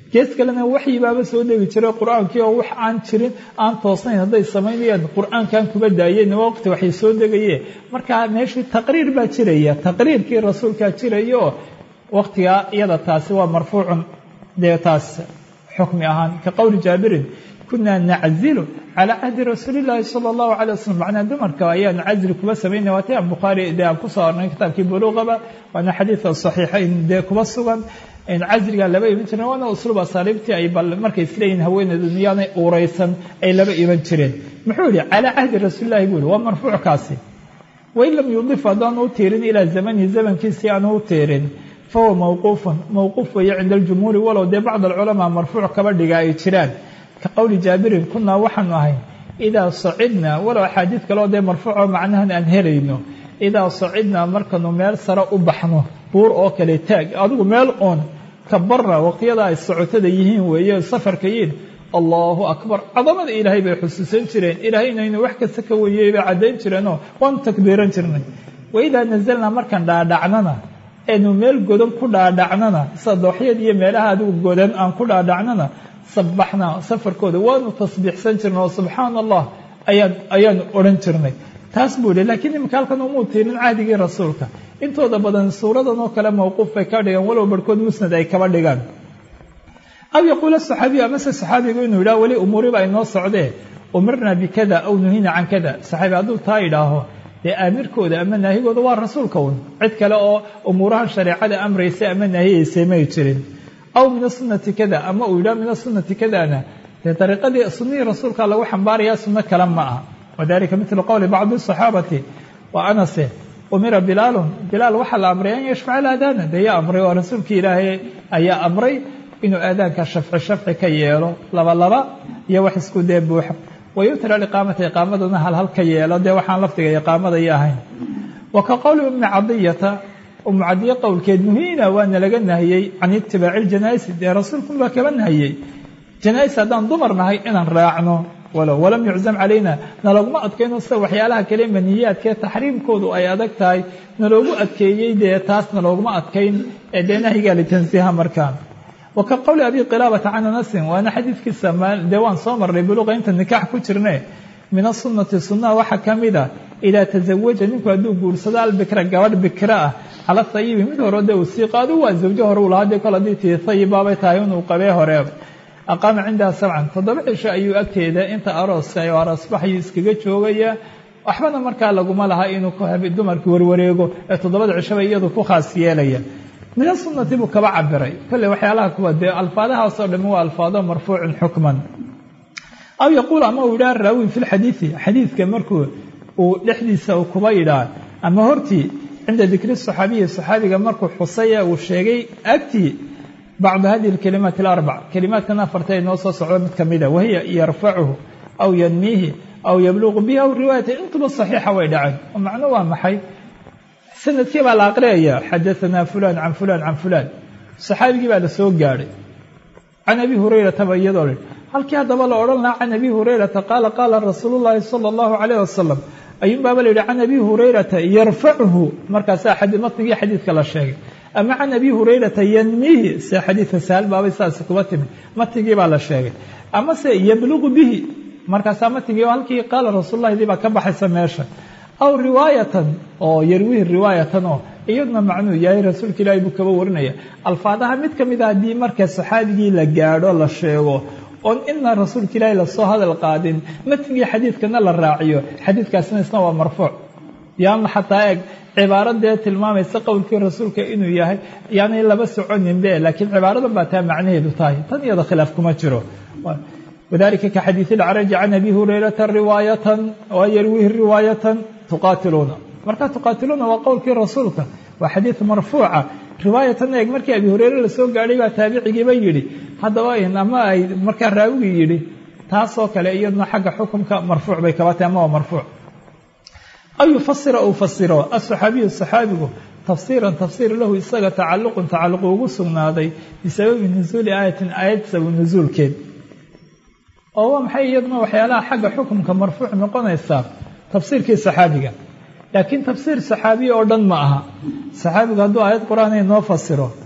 gees kalena waxyi baaba soo degi jiray qur-aankii oo wax aan jirin aan toosnayn hadday samaynayaan qur-aankan kuba daayeen waqti waxay soo degaye markaa meeshii taqriir baa jiraya taqriirkii rasuulkaa jiraya oo waqtigaa iyada taasi waa marfuucun dee taas xukmi ahaan ka qowli jaabirin kunaa naczilu calaa cahdi rasuuli llaahi sala allahu calay wasalam macnaa dumarka ayaanu casli kuba samaynay waati aan bukhaari dee aan kusoo arnay kitaabkii buluuqaba waana xadiidka saxiixayn dee kuba sugan casriga laba iman jireen waana usluub asaaliibtii ay bal markay isleeyihin haweeneedu miyaanay uuraysan ay laba iman jireen muxuu yihi calaa cahdi rasuulillahi buu yihi waa marfuuckaasi wain lam yudif haddaanu u tiirin ilaa zamanihi zamankiisii aanu u tiirin fahuwa mawquufun mawquuf weeye cinda aljumhuuri walow dee bacd alculamaa marfuuc kaba dhiga ay jiraan ka qowli jaabirin kunaa waxaanu ahay idaa sacidnaa walow axaadiid kaleo dee marfuuco macnahan aan helayno idaa sacidnaa markanu meel sare u baxno buur oo kale taag adigu meel oon kabarna waqtiyada ay socotada yihiin weeye safarka yiin allahu akbar cadamada ilaahay bay xusuusan jireen ilaahay inaynu wax kasta ka weeyey bay caddayn jireenoo waanu takbiiran jirnay waidaa nazalnaa markaan dhaadhacnana eenu meel godan ku dhaadhacnana sida dooxyada iyo meelaha adigu godan aan ku dhaadhacnana sabaxnaa safarkooda waanu tasbiixsan jirnay oo subxaana allah ayaan ayaanu odhan jirnay taas buu yihi lakiin iminka halkan umuu tiirin cahdigii rasuulka intooda badan suuradan oo kale mawquuf bay ka dhigaan walow barhkood musnad ay kaba dhigaan aw yaquula saxaabiyu amase saxaabigu inuu yidhaha weli umuuriba ay noo socdee umirnaa bikada aw nuhina can kada saxaabi hadduu taa idhaaho dee aamirkooda ama naahigooda waa rasuulka un cid kale oo umuuraha shareecada amraysa ama naahiyaysay may jirin aw min asunati kada ama uu yidhaha min asunati kadana dee dariiqadii sunnihii rasuulka lagu xambaarayaa sunno kale ma aha wadalika mitlu qowli bacdi asaxaabati wa anase umira bilaalun bilaal waxaa la amray an yashfaca alaadaana dee yaa amray oo rasuulkii ilaahay ayaa amray inuu aadaanka shafci shafci ka yeelo laba laba iyo wax isku dee buuxa wayutira aliqaamata iqaamaduna hal hal ka yeelo dee waxaan lafdiga iqaamadaya ahayn wa ka qowli ummi cadiyata umu cadiya qowlkeed muhiina waana laga nahiyey can itibaaci ljanaa'isi dee rasuulkunbaa kaba nahiyey janaa-is haddaan dumar nahay inaan raacno walow walam yuczam calayna naloguma adkayno sida waxyaalaha kale maniyaadkee taxriimkoodu ay adag tahay naloogu adkeeyey dee taas nalooguma adkayn ee dee nahyigaa litansiiha markaan wa ka qowli abi qilaabata can anasin waana xadiidkiisa dee waan soo marnay buluqa inta nikaax ku jirne min asunati sunnaha waxaa ka mid a idaa tasawaja ninku hadduu guursado albikra gabadh bikra ah cala hayibi mid hore dee uu sii qaado waa zawjo hore uu lahaa dee kol haddii tii hayibaabay tahay inuu qabee hore aqaama cindaha sabcan toddoba cisho ayuu agteeda inta arooska oo aroosbaxayuu iskaga joogaya waxbana markaa laguma laha inuu dumarkii warwareego ee toddobada cishaba iyadu ku khaas yeelaya mina sunnati buu kaba cabiray kolley waxyaalaha kuwa dee alfaadahaasoo dhami waa alfaado marfuucin xukman aw yaquul ama uu yidhaha raawi fi lxadiidi xadiidka markuu uu dhexdiisa uu kuba yidhaah ama hortii cinda dikri saxaabiyi saxaabiga markuu xusaya uu sheegay agtii bacdu hadihi alkalimaat alarbac kalimaadkan afarta ee noo soo socdo mid kamida wahiya yarfacuhu aw yanmiihi aw yabluqu bihi aw riwaayata intuba saxiixa way dhaceen oo macno waa maxay sanadkii baa la aqriyaya xadaanaa fulan can fulan can fulan saxaabigii baa la soo gaadhay can abi hurayrata ba iyadoo le halkii haddaba la odhan lahaa can abi hurayrata qaala qaala rasuulu llaahi sala allahu calayh wasalam ayuun baaba la yidhi can abi hurayrata yarfacuhu markaasaa matnigii xadiidka la sheegay ama can abi hurayrata yanmiihi se xadiidka sahal baabay saasi kuba timi matnigii baa la sheegay amase yabluqu bihi markaasaa matnigii halkii qaala rasuulullahi dii baa ka baxaysa meesha aw riwaayatan oo yarwihi riwaayatan oo iyaduna macnuu yahay rasuulka ilaahi buu kaba warinaya alfaadaha mid ka mid a haddii marka saxaabigii la gaadho la sheego oon ina rasuulka ilaahi lasoo hadal qaadin matnigii xadiidkana la raaciyo xadiidkaasina isna waa marfuuc yaana xataa eeg cibaaradee tilmaamaysa qowlkii rasuulka inuu yahay yaanay laba soconinbe laakiin cibaaradan baa taa macnaheedu tahay tan iyada khilaaf kuma jiro wadalika ka xadiid ilcaraji can abi hurayrata riwaayatan oo yarwihi riwaayatan tuqaatiluuna marka tuqaatiluuna waa qowlkii rasuulka waa xadiid marfuuca riwaayatan eeg markii abi hureyre lasoo gaadhay baa taabicigiiba yidhi haddaba ama ay markaa raawigii yidhi taasoo kale iyaduna xagga xukumka marfuuc bay kaba tahay ama waa marfuuc aw yufasira uu fasiro asaxaabiyu saxaabigu tafsiiran tafsiir lahu isaga tacalluqun tacalluq ugu sugnaaday bisababi nusuuli aayatin aayad sabab nusuulkeed oo waa maxay iyaduna waxyaalaha xagga xukumka marfuuc noqonaysaa tafsiirkii saxaabiga laakiin tafsiir saxaabiya oo dhan ma aha saxaabigu hadduu aayad qur-aan ay noo fasiro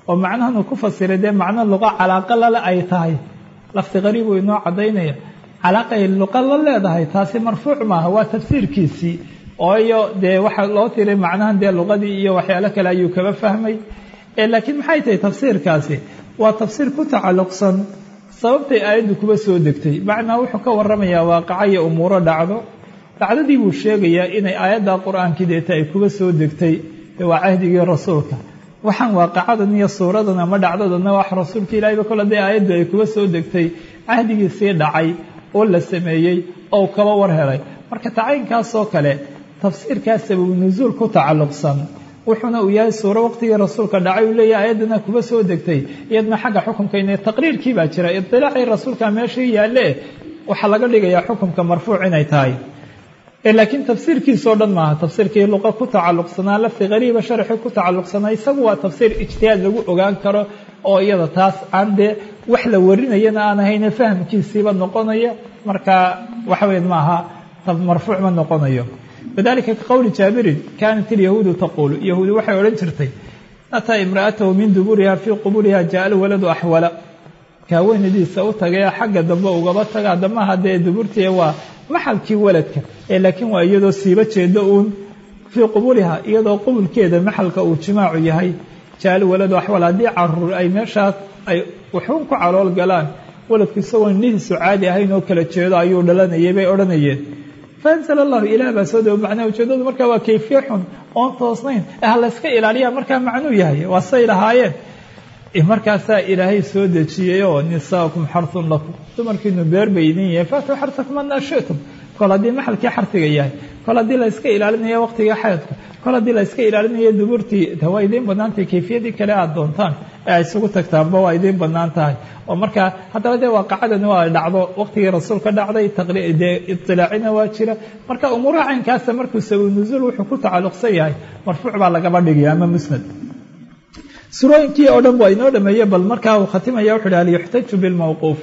oo macnahanu ku fasiray dee macno luqa calaaqa lale ay tahay lafdi qariib uu inoo caddaynaya calaaqay luqa la leedahay taasi marfuuc maaha waa tafsiirkiisii ooyo dee waxaa loo tiray macnahan dee luqadii iyo waxyaalo kale ayuu kaba fahmay laakiin maxay tahay tafsiirkaasi waa tafsiir ku tacalluqsan sababtay aayaddu kuba soo degtay macnaa wuxuu ka warramayaa waaqaca iyo umuuro dhacdo dhacdadii buu sheegayaa inay aayadda qur-aankii deeta ay kuba soo degtay waa cahdigii rasuulka waxaan waaqacadan iyo suuradan ama dhacdadanna wax rasuulka ilaahayba kole dee aayaddu ay kuba soo degtay cahdigiisii dhacay oo la sameeyey oo kaba war helay marka tacaynkaasoo kale tafsiirkaas sababu nusuul ku tacalluqsan wuxuuna uu yahay suuro waqtigii rasuulka dhacay uu leeyahay ayaddana kuba soo degtay iyadna xagga xukumka ina taqriirkii baa jira idilaacii rasuulka meeshii yaalle waxaa laga dhigayaa xukumka marfuuc inay tahay laakiin tafsiirkiisoo dhan maaha tafsiirkii luqa ku tacalluqsanaa lafdi qariiba sharxi ku tacalluqsanaa isagu waa tafsiir ijtihaad lagu ogaan karo oo iyada taas aan dee wax la warinayana aan ahayne fahamkiisiiba noqonaya marka waxa weya maaha marfuuc ma noqonayo wadalika ka qowli jaabirin kaanat ilyahuudu taquulu yahuudi waxay odhan jirtay ataa imra'atahu min duburiha fii quburiha jaa alwaladu axwala kaaweynadiisa u tagay xagga dambe ugaba taga damaha dee duburtii waa maxalkii waladka ee laakiin waa iyadoo siiba jeedo uun fii quburiha iyadoo qubulkeeda maxalka uu jimaacu yahay jaa alwaladu axwala haddii caruur ay meeshaas ay waxuun ku calool galaan waladku isagoo nihiisu caadi ahayn oo kala jeedo ayuu dhalanayay bay odhanayeen faanzala allahu ilaah baa soo dego macnaha ujeedadu markaa waa kayfiye xun oon toosnayn ha layska ilaaliyaa markaa macnuu yahay waa say lahaayeen markaasaa ilaahay soo dejiyey oo nisaakum xarun lakum dumarkiinu beer bay idin yahay faatuu xarsakum anaa shitum kol haddii maxalkii xarsiga yahay kol haddii la yska ilaalinaya waqtiga xaydka kol haddii la yska ilaalinaya duburtii de waa idiin banaantahay kayfiyadii kale aad doontaan ee ay isugu tagtaanba waa idiin banaan tahay oo markaa haddaba dee waaqacadani waa dhacdo waqtigii rasuulka dhacday dee idilaacina waa jira marka umuuraha caynkaasa markuu sawi nuzuul wuxuu ku tacalluqsan yahay marfuuc baa lagaba dhigaya ama musnad surooyinkii oo dhan waa inoo dhameeye bal markaa uu khatimaya wuxu uhi hal yuxtaju bilmawquufi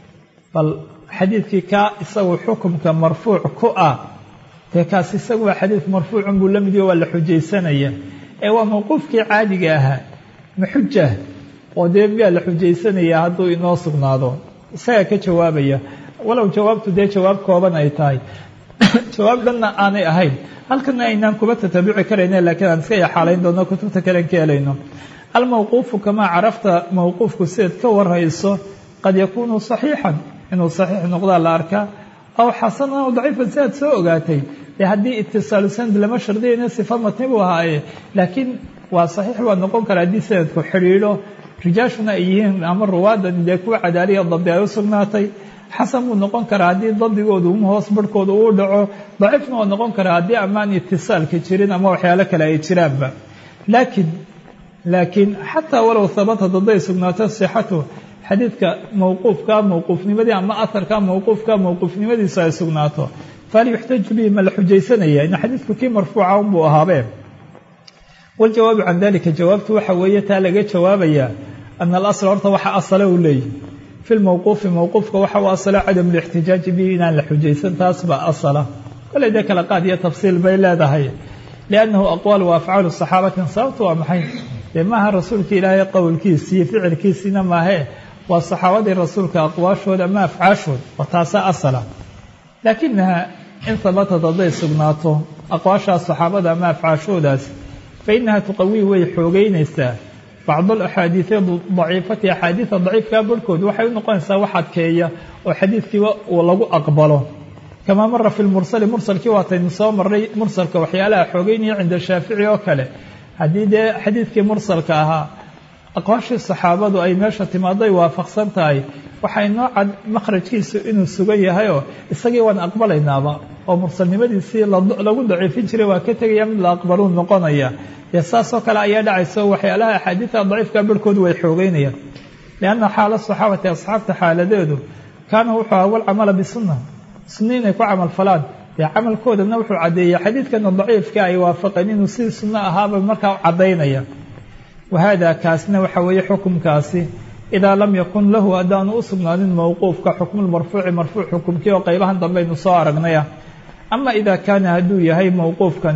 bal xadiidkii kaa isagu xukumka marfuuc ku ah dee kaas isagu waa xadiid marfuucun buu la mid yaho waa la xujaysanaya ee waa mawquufkii caadiga ahaa maxujah oo dee miyaa la xujaysanaya hadduu inoo sugnaado isagaa ka jawaabaya walow jawaabtu dee jawaab kooban ay tahay jawaab dhanna aanay ahayn halkana aynaan kuba tatabuci karayne laakiin aan iska yaxaalayn doono kutubta kalen ka helayno almawquufu kamaa carafta mawquufku sidaed ka warhayso qad yakuunu saxiixan inuu saxiix noqdaa la arkaa aw xasanan aw daciifan si aad soo ogaatay dee haddii itisaalu sanad lama shardiyayna sifa matni buu ahaaye laakiin waa saxiix waa noqon kara haddii sanadku xidhiidho rijaashuna ay yihiin ama ruwaadan dee kuwa cadaaliya dabdi ay u sugnaatay xasan buu noqon karaa haddii dabdigoodu hoos barhkooda uu dhaco daciifna waa noqon karaa haddii amaan itisaalka jirin ama waxyaalo kale ay jiraanba laakiin laakiin xataa walow habata hadday sugnaato sixatu xadiidka mawquufka mawquufnimadii ama aharka mawquufka mawquufnimadiisu ay sugnaato fahal yuxtaju bihi ma la xujaysanaya in xadiidku kii marfuuca unbuu ahaabee waljawaabu can dalika jawaabtu waxa weeye taa laga jawaabayaa ana alasla horta waxa asala u leeyihi fi lmawquufi mawquufka waxa u asala cadamu lixtijaaji bihi inaan la xujaysan taas baa asala koley dee kala qaad iyo tafsiil bay leedahay liannahu aqwaal wa afcaalu saxaabatin sababtu waa maxay dee maaha rasuulka ilaahay qowlkiisii ficilkiisiina maahee waa saxaabadii rasuulka aqwaashooda ama afcaashooda oo taasaa asala laakinaha in habatad hadday sugnaato aqwaashaas saxaabada ama afcaashoodaas fa inaha tuqawii way xoogeynaysaa bacd alaxaadiidi daciifati axaadiida daciifkaa barhkood waxay u noqonaysaa wax adkeeya oo xadiidkiiba uu lagu aqbalo kamaa mara fi lmursali mursalkii waataynu soo marray mursalka waxyaalaha xoogeynaya cinda shaafici oo kale haddii dee xadiidkii mursalka ahaa aqwaashii saxaabadu ay meesha timaaday waafaqsan tahay waxay noo cad makhrajkiisu inuu sugan yahayoo isagii waan aqbalaynaaba oo mursalnimadiisii lagu daciifin jiray waa ka tegaya mid la aqbaluu noqonaya dee saasoo kale ayaa dhacaysa waxyaalaha axaadiidta daciifka barhkood way xoogeynayaan lianna xaala saxaabati asxaabta xaaladeedu kaana wuxuu aha walcamala bisunna sunna inay ku camal falaan dee camalkoodana wuxuu caddeeyey xadiidkana daciifka ay waafaqeen inuu sidii sunno ahaaba markaa caddaynaya wahada kaasna waxa weeye xukumkaasi idaa lam yakun lahu haddaanu u sugnaanin mawquufka xukmulmarfuuci marfuuc xukumkii oo qaybahan dambaynu soo aragnaya ama idaa kaana hadduu yahay mawquufkani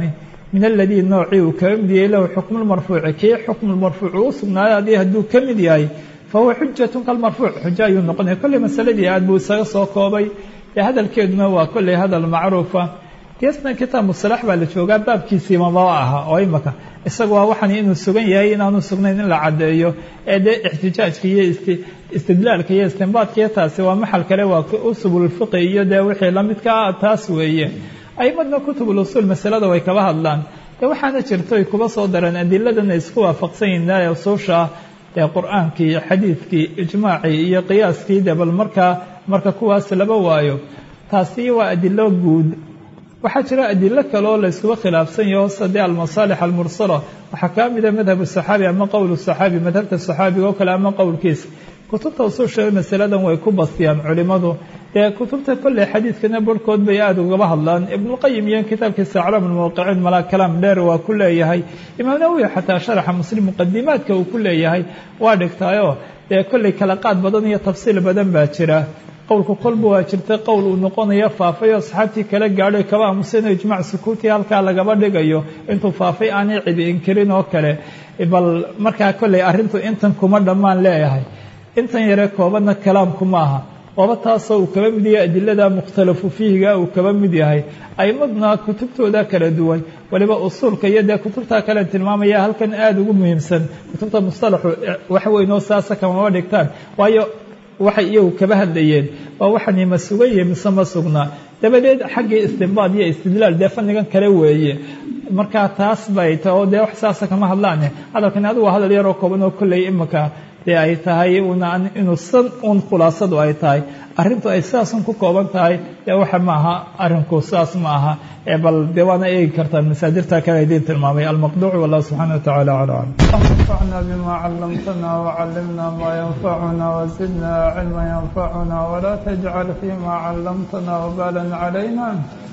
min aladii noocii uu kaga mid yahay lahu xukmulmarfuuci kii xukmulmarfuuc uu sugnaaday adii hadduu ka mid yahay fahuwa xujatun kalmarfuuc xujo ayuu noqonaya kolley masaladii aad buu isaga soo koobay ee hadalkeeduna waa kolley hadal macruufa geesna kitaab musalax baa la joogaa baabkiisii mababa aha oo imaka isaga waa waxan inuu sugan yahay inaanu sugnayn in la caddeeyo ee dee ixtijaajka iyo istidlaalka iyo istinbaadka iyo taasi waa maxal kale waa usubulfiqi iyo dee wixii lamidka ah taas weeye aimadna kutubul usuul masalada way kaba hadlaan dee waxaana jirto ay kuba soo dareen adiladana isku waafaqsan yihin ee usuusha ah ee qur-aankii iyo xadiidkii ijmaacii iyo qiyaaskii dee bal markaa marka kuwaas laba waayo taasi waa adilo guud waxaa jira adilo kale oo la iskuba khilaafsan yaho sadee almasaalix almursala waxaa kaa mida madhab saxaabi ama qowl saxaabi madhabta saxaabiga oo kale ama qowlkiisa kutubta usuusha masaladan way ku bastiyaan culimadu dee kutubta kolley xadiidkana barhkood bay aada ugaba hadlaan ibnuqayim iyo kitaabkiisa aclaam lmawqiciin malaa kalaam dheer waa ku leeyahay imaam nawowi xataa sharaxa muslim muqadimaadka uu ku leeyahay waa dhigtaayoo dee kolley kala qaad badan iyo tafsiil badan baa jira qowlku kolba waa jirta qowl uu noqonayo faafay oo asxaabtii kala gaadhay kaba aamusayno ijmac sukuuti halkaa lagaba dhigayo intuu faafay aanay cidi inkirin oo kale bal markaa kolley arrintu intan kuma dhammaan leeyahay intan yare koobanna kalaamku maaha waaba taasoo uu kaba mid yahay adilada mukhtalafu fiihiga uu kaba mid yahay aimaduna kutubtooda kala duwan waliba usuulka iyo dee kutubta kale tilmaamaya halkan aada ugu muhiimsan kutubta mustalaxu wax weyn oo saasa kamama dhigtaan waayo waxay iyagu kaba hadlayeen waa waxani ma sugan yahe mise ma sugnaa dabadeed xaggii istinbaad iyo istidlaal dee fannigan kale weeye markaa taas bay ta oo dee wax saasa kama hadlaane hadalkani adigu waa hadal yaroo kooban oo kolley imika dee ay tahay una inuu san un khulaasadu ay tahay arrintu ay sidaasun ku kooban tahay dee waxa ma aha arrinku sidaas ma aha bal dee waana eegi kartaan masaadirta kale idiin tilmaamay almaqduuc wallahu subxana wa tacala aclam انفعنا بما علمتنا وعلمنا ما ينفعنا وزدنا علما ينفعنا ولا تجعل فيما علمتنا وبالا علينا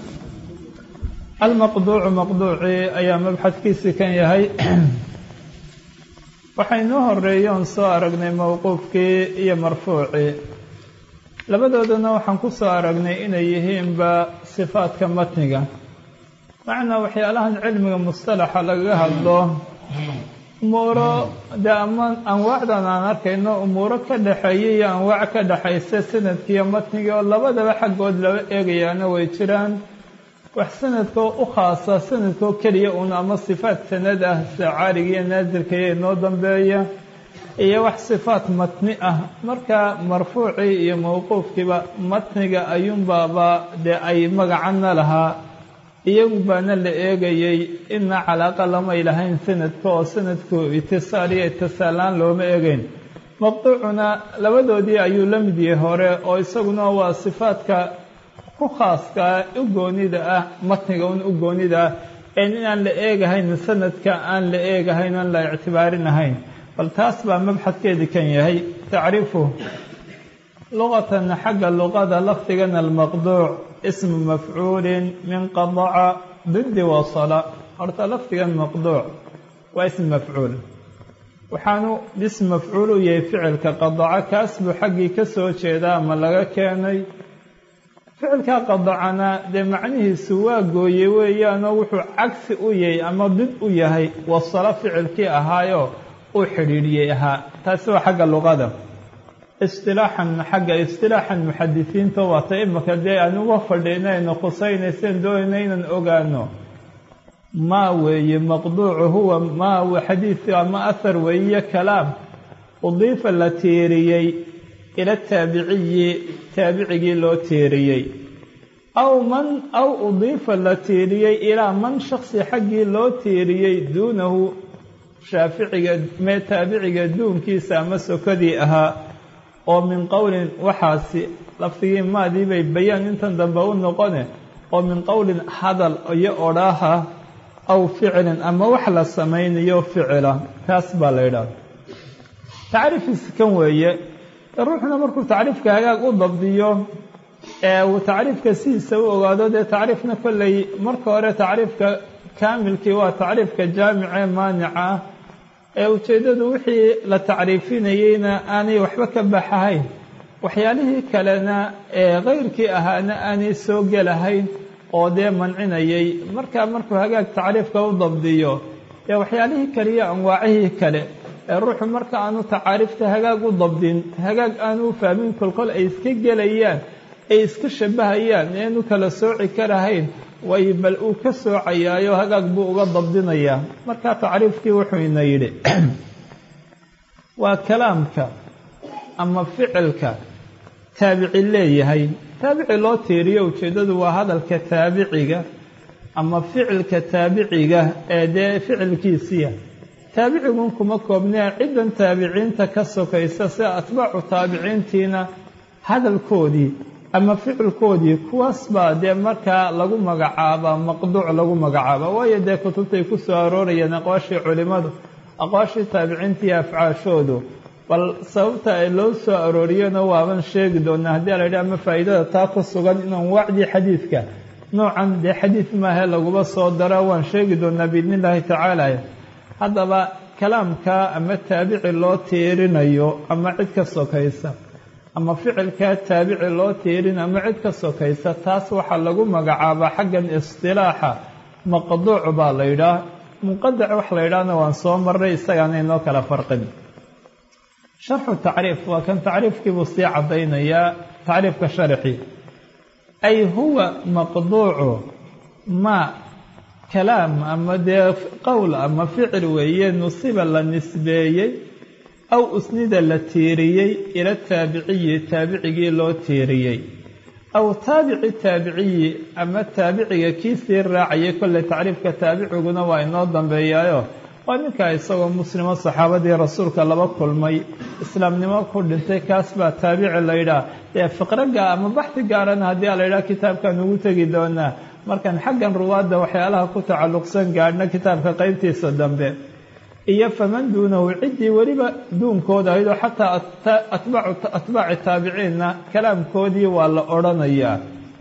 almaqduucu maqduucii ayaa mabxadkiisii kan yahay waxaynoo horeeyey oon soo aragnay mowquufkii iyo marfuucii labadoodana waxaan ku soo aragnay inay yihiinba sifaadka matniga macnaa waxyaalahan cilmiga mustalaxa lagaga hadlo umuuro dee ama anwaacdan aan arkayno umuuro ka dhexeeya iyo anwaac ka dhexaysa sanadkiiyo matniga oo labadaba xaggood laba eegayaana way jiraan wax sanadkoo u khaasa sanadkoo keliya un ama sifaat sanad ah sida caariga iyo naasilka iyo inoo dambeeya iyo wax sifaat matni ah marka marfuucii iyo mowquufkiiba matniga ayuunbaaba dee ay magacana lahaa iyagu baana la eegayey ina calaaqa lamay lahayn sanadka oo sanadku itisaal iyo itisaalaan looma eegeyn maqduucuna labadoodii ayuu la mid yahay hore oo isaguna waa sifaadka ku khaaskaa u goonida ah matniga un u goonida ah een inaan la eegahayn sanadka aan la eegahayn aan la ictibaarinahayn bal taas baa mabxadkeedii kan yahay tacriifu luqatan xagga luqada lafdigan almaqduuc ismu mafcuulin min qadaca didi wasala horta lafdigan maqduuc waa ism mafcuul waxaanu ism mafcuul u yahay ficilka qadaca kaas buu xaggii ka soo jeedaa ama laga keenay ficilka qadacana dee macnihiisu waa gooye weeyaanoo wuxuu cagsi u yahay ama did u yahay wasalo ficilkii ahaayoo uu xidhiidhiyey ahaa taasi waa xagga luqada istilaaxan xagga istilaaxan muxadisiinta waata imaka dee aan uga fadhiinayno khusaynayseen doonayna inaan ogaano maa weeye maqduucu huwa maa xadiid ama ahar weeye kalaam udiifa la tiiriyey ila taabiciyi taabicigii loo tiiriyey aw man aw udiifa la tiiriyey ilaa man shaksi xaggii loo tiiriyey duunahu shaaficiga mee taabiciga duunkiisa ama sokadii ahaa oo min qowlin waxaasi lafdigii maadii bay bayaan intan dambe u noqone oo min qowlin hadal iyo odhaaha aw ficilin ama wax la samaynayo ficila taas baa la yidhaha tacriifiisa kan weeye ruuxuna markuu tacriifka hagaag u dabdiyo ee uu tacriifka sidiisa u ogaado dee tacriifna kolley marka hore tacriifka kaamilkii waa tacriifka jaamicee maanica ee ujeeddadu wixii la tacriifinayeyna aanay waxba ka baxahayn waxyaalihii kalena ee kayrkii ahaana aanay soo gelahayn oo dee mancinayay markaa markuu hagaag tacriifka u dabdiyo ee waxyaalihii kale iyo anwaacihii kale ee ruuxu marka aanu tacaariifta hagaag u dabdin hagaag aanu u fahmin kolkol ay iska gelayaan ay iska shabahayaan eenu kala sooci karahayn way bal uu ka soocayaayo hagaag buu uga dabdinayaa markaa tacriifkii wuxuu ina yidhi waa kalaamka ama ficilka taabici leeyahay taabici loo tiiriyo ujeeddadu waa hadalka taabiciga ama ficilka taabiciga ee dee ficilkiisiya taabicigun kuma koobnee ciddan taabiciinta ka sokaysa sida atbaacu taabiciintiina hadalkoodii ama ficilkoodii kuwaas baa dee markaa lagu magacaabaa maqduuc lagu magacaabaa waayo dee kutubtay ku soo aroorayeen aqwaashii culimmadu aqwaashii taabiciintii afcaashoodu bal sababta ay loo soo arooriyona waaban sheegi doonaa haddii a la yidhi ama faa'iidada taa ku sugan inaan wacdii xadiidka noocan dee xadiid maahe laguba soo daro waan sheegi doonaa biidni illaahi tacaala haddaba kalaamka ama taabici loo tiirinayo ama cid ka sokaysa ama ficilkaa taabici loo tiirin ama cid ka sokaysa taas waxaa lagu magacaabaa xaggan istilaaxa maqduuc baa la yidhaah munqadac wax la yidhaahna waan soo marray isagaana inoo kala farqin sharxu tacriif waa kan tacriifkiibuu sii caddaynayaa tacriifka sharxi ay huwa maqduucu ma kalaam ama dee qowl ama ficil weeye nusiba la nisbeeyey aw usnida la tiiriyey ila taabiciyi taabicigii loo tiiriyey aw taabici taabiciyi ama taabiciga kii sii raacayay kolley tacriifka taabiciguna waa inoo dambeeyaayo waa ninkaa isagoo muslimo saxaabadii rasuulka laba kulmay islaamnimo ku dhintay kaas baa taabici la yidhaah dee fiqroga ama baxdi gaarana haddii a la yidhaha kitaabkaan ugu tegi doonaa markaan xaggan ruwaadda waxyaalaha ku tacalluqsan gaadhna kitaabka qeybtiisa dambe iyo faman duunahu ciddii weliba duunkooda ahayd oo xataa atbaaci taabiciinna kalaamkoodii waa la odhanayaa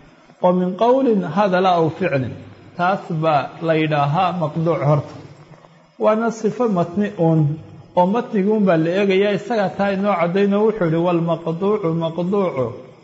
oo min qowlin hadala aw ficlin taas baa la yidhaahaa maqduuc horta waana sifo matni uun oo matniguun baa la eegayaa isagaa taa inoo caddaynoo wuxuu ihi walmaqduucu maqduucu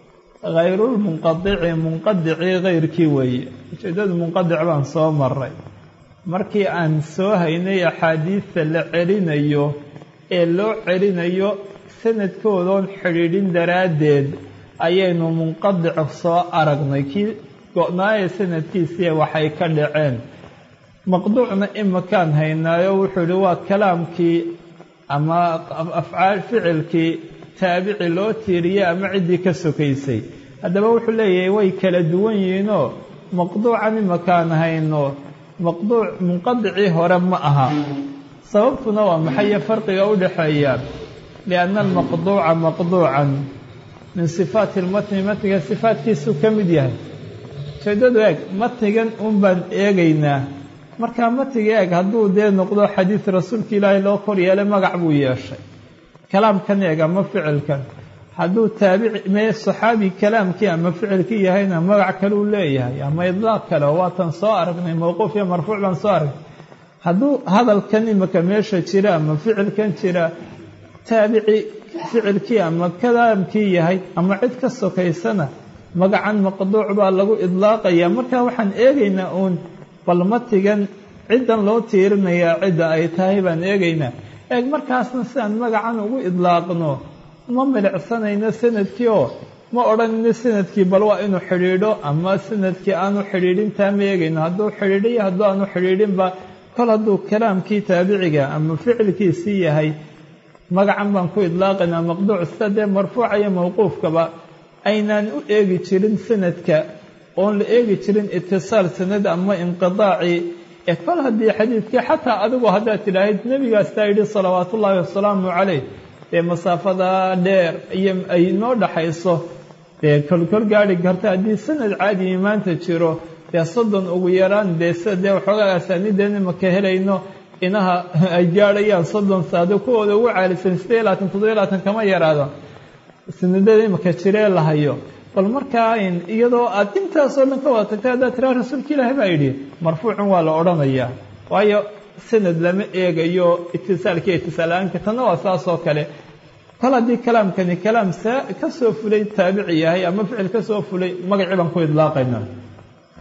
hayrulmunqadici munqadicii hayrkii weeye ujeeddadu munqadic baan soo maray markii aan soo haynay axaadiista la celinayo ee loo celinayo sanadkoodoon xidhiidhin daraaddeed ayaynu munqadic soo aragnay kii go-naaya sanadkiisii waxay ka dhaceen maqduucna imakaan haynaayo wuxuu ihi waa kalaamkii ama afcaal ficilkii taabici loo tiiriyey ama ciddii ka sokaysay haddaba wuxuu leeyahay way kala duwan yihiinoo maqduucan imakaan hayno maqduuc munqadicii hore ma aha sababtuna waa maxaye farqiga u dhexeeya lianna almaqduuca maqduucan min sifaati lmatni matniga sifaatkiisuu ka mid yahay ujeeddadu eeg matnigan un baan eegaynaa markaa matniga eeg hadduu dee noqdo xadiid rasuulka ilaahay loo kor yeelay magac buu yeeshay kalaamkan eeg ama ficilkan hadduu taabici mee saxaabi kalaamkii ama ficilkii yahayna magac kaleu leeyahay ama idlaaq kale oo waatan soo aragnay mowquuf iyo marfuuc baan soo aragnay hadduu hadalkan imika meesha jira ama ficilkan jira taabici ficilkii ama kalaamkii yahay ama cid ka sokaysana magacan maqduuc baa lagu idlaaqaya marka waxaan eegaynaa uun bal matigan ciddan loo tiirinayaa cidda ay tahay baan eegaynaa eeg markaasna sidaan magacan ugu idlaaqno ma milicsanayno sanadkii oo ma odhanayno sanadkii bal waa inuu xidhiidho ama sanadkii aanu xidhiidhintaa ma eegayno hadduu xidhiidhiyo hadduu aanu xidhiidhinba kol hadduu kalaamkii taabiciga ama ficilkiisii yahay magacan baan ku idlaaqaynaa maqduuc sida dee marfuuca iyo mawquufkaba aynaan u eegi jirin sanadka oon la eegi jirin itisaal sanad ama inqidaacii ee kol haddii xadiidkii xataa adigu haddaad tidhaahid nebigaastaa yidhi salawaatu ullaahi wasalaamu calayh dee masaafada dheer iyo ay noo dhaxayso dee kolkol gaari karta haddii sanad caadiyi maanta jiro dee soddon ugu yaraan dee sida dee waxoogaa asaaniideen imaka helayno inaha ay gaadhayaan soddon saado kuwooda ugu caalisan siddeed iyo labaatan toddobiyo labaatan kama yaraado sanadada imaka jiree la hayo bal markaa iyadoo aad intaasoo dhan ka wada tagtay haddaad tiraa rasuulka ilaahi baa yidhi marfuucun waa la odhanayaa waayo sanad lama eegayo itisaalkiiyo itisaal-aanka tanna waa saas oo kale kol haddii kalaamkani kalaam saa ka soo fulay taabici yahay ama ficil ka soo fulay magacii baan ku idlaaqayna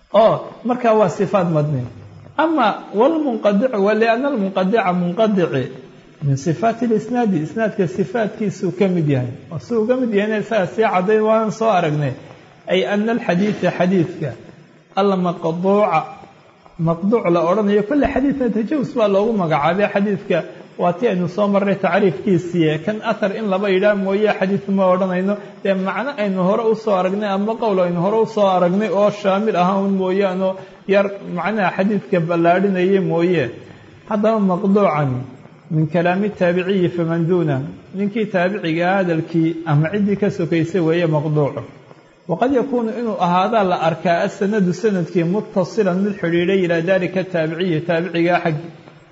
oo markaa waa sifaat madni ama wlmunqadicu waliana almunqadica munqadici min sifaati lisnaadi isnaadka sifaatkiisuu ka mid yahay oo si uu ka mid yahayna isaga sii caddayn waan soo aragnay ay ana alxadiida xadiidka almaqduuca maqduuc la odhanayo kolle xadiidna tajawus baa loogu magacaabay xadiidka waa ti aynu soo marray tacriifkiisiiye kan athar in laba yidhaah mooye xadiid ma odhanayno dee macno aynu hore usoo aragnay ama qowl aynu hore usoo aragnay oo shaamil ahaa un mooyaano yar macnaha xadiidka ballaadhinaya mooye haddaba maqduucan min kalaami taabiciyi faman duuna ninkii taabicigaa hadalkii ama ciddii ka sokaysay weeye maqduucu waqad yakuunu inuu ahaadaa la arkaa asanadu sanadkii muttasilan mid xidhiidhay ilaa dalika taabiciyi taabicigaa xaggi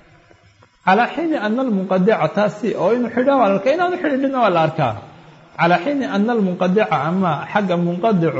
calaa xiini ana almunqadica taasi oo inuu xidha waa la arkaa inaanu xidhiidhina waa la arkaa calaa xiini ana almunqadica ama xagga munqadicu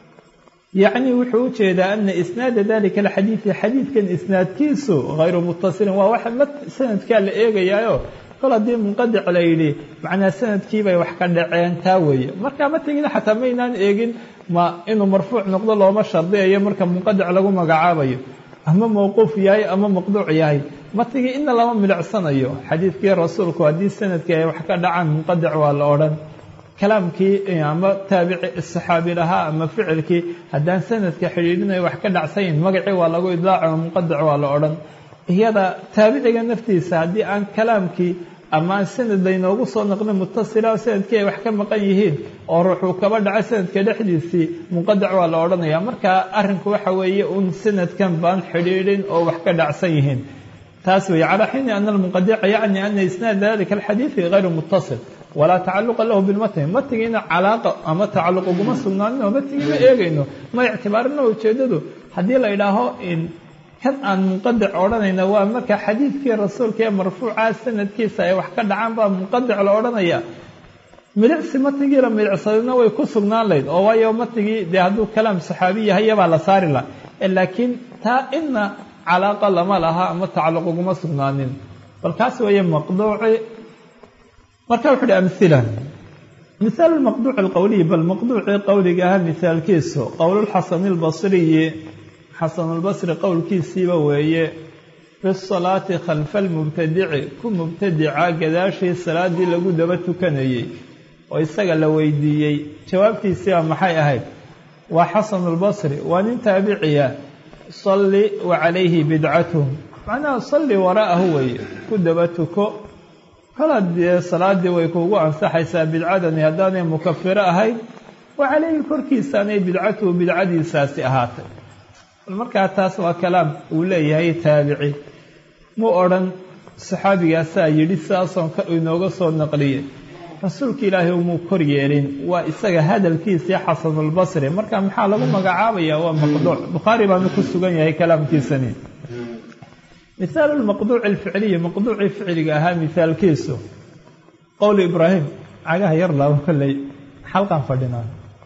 yacni wuxuu u jeedaa ana isnaada dalika alxadiidi xadiidkan isnaadkiisu hayru muttasilin waa wax ma sanadkaa la eegayaayo kol haddii munqadic la yidhi macnaa sanadkiibay wax ka dhaceen taa weeye marka ma tegin xataa maynaan eegin ma inuu marfuuc noqdo looma shardiyayo marka munqadic lagu magacaabayo ama mawquuf yahay ama maqduuc yahay ma tigi ina lama milicsanayo xadiidkii rasuulku haddii sanadkii ay wax ka dhacaan munqadic waa la odhan kalaamkii ama taabici saxaabi lahaa ama ficilkii haddaan sanadka xidhiidhinayo wax ka dhacsayn magacii waa lagu idlaaco munqadic waa la odhan iyada taabiciga naftiisa haddii aan kalaamkii ama aan sanad laynoogu soo naqlin mutasila sanadkii ay wax ka maqan yihiin oo ruuxuu kaba dhaco sanadka dhexdiisii munqadic waa la odhanaya marka arrinku waxa weeye un sanadkan baan xidhiidhin oo wax ka dhacsan yihiin taas weeye calaa xiini ana almunqadica yacni ana isnaad dalika alxadiidi hayru muttasil walaa tacaluqa lahu bilmatni matnigiina calaaqa ama tacalluq uguma sugnaanin oo matnigi ma eegayno ma ictibaarino ujeedadu haddii la idhaaho kan aan munqadic odhanayna waa marka xadiidkii rasuulka ee marfuuca sanadkiisa ay wax ka dhacaan baa munqadic la odhanaya milicsi matnigii la milicsadayna way ku sugnaan layd oo waayo matnigii dee hadduu kalaam saxaabi yahay yabaa la saari lah laakiin taa ina calaaqa lama laha ama tacalluq uguma sugnaanin bal kaas weeye maqduuci marka wuxu uhi amhila mihaalu lmaqduuci alqowliyi bal maqduucii qowliga ahaa mihaalkiisu qowlulxasani albasriyi xasanulbasri qowlkiisiiba weeye fi salaati khalfa almubtadici ku mubtadica gadaashii salaadii lagu daba tukanayey oo isaga la weydiiyey jawaabtiisiiba maxay ahayd waa xasanulbasri waa nin taabiciya salli wa calayhi bidcatuh macnaha salli waraa'ahu weeye ku daba tuko kala dee salaadii way kuugu ansaxaysaa bidcadani haddaanay mukafiro ahayn wa calayhi korkiisaanay bidcatuhu bidcadiisaasi ahaatay markaa taas waa kalaam uu leeyahay taabici mu odhan saxaabigaasaa yidhi sidaasoon inooga soo naqliyey rasuulka ilaahay umuu kor yeelin waa isaga hadalkiisii xasanulbasri marka maxaa lagu magacaabaya waa maqduuc bukhaari baanu ku sugan yahay kalaamkiisani mihaalu lmaqduuci alficliyi maqduucii ficliga ahaa mihaalkiisu qowli ibraahim cagaha yar laabo kolley xalqan fadhinaa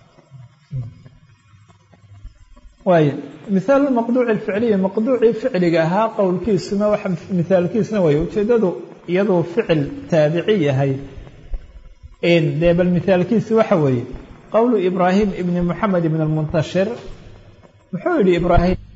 waay mihaalu maqduuci alficliyi maqduucii ficliga ahaa qowlkiisuna waxa mihaalkiisuna way ujeedadu iyaduu ficil taabici yahay dee bal mihaalkiisi waxa weeye qowlu ibraahim ibni moxamed ibn almuntashir muxuu yihi ibraahim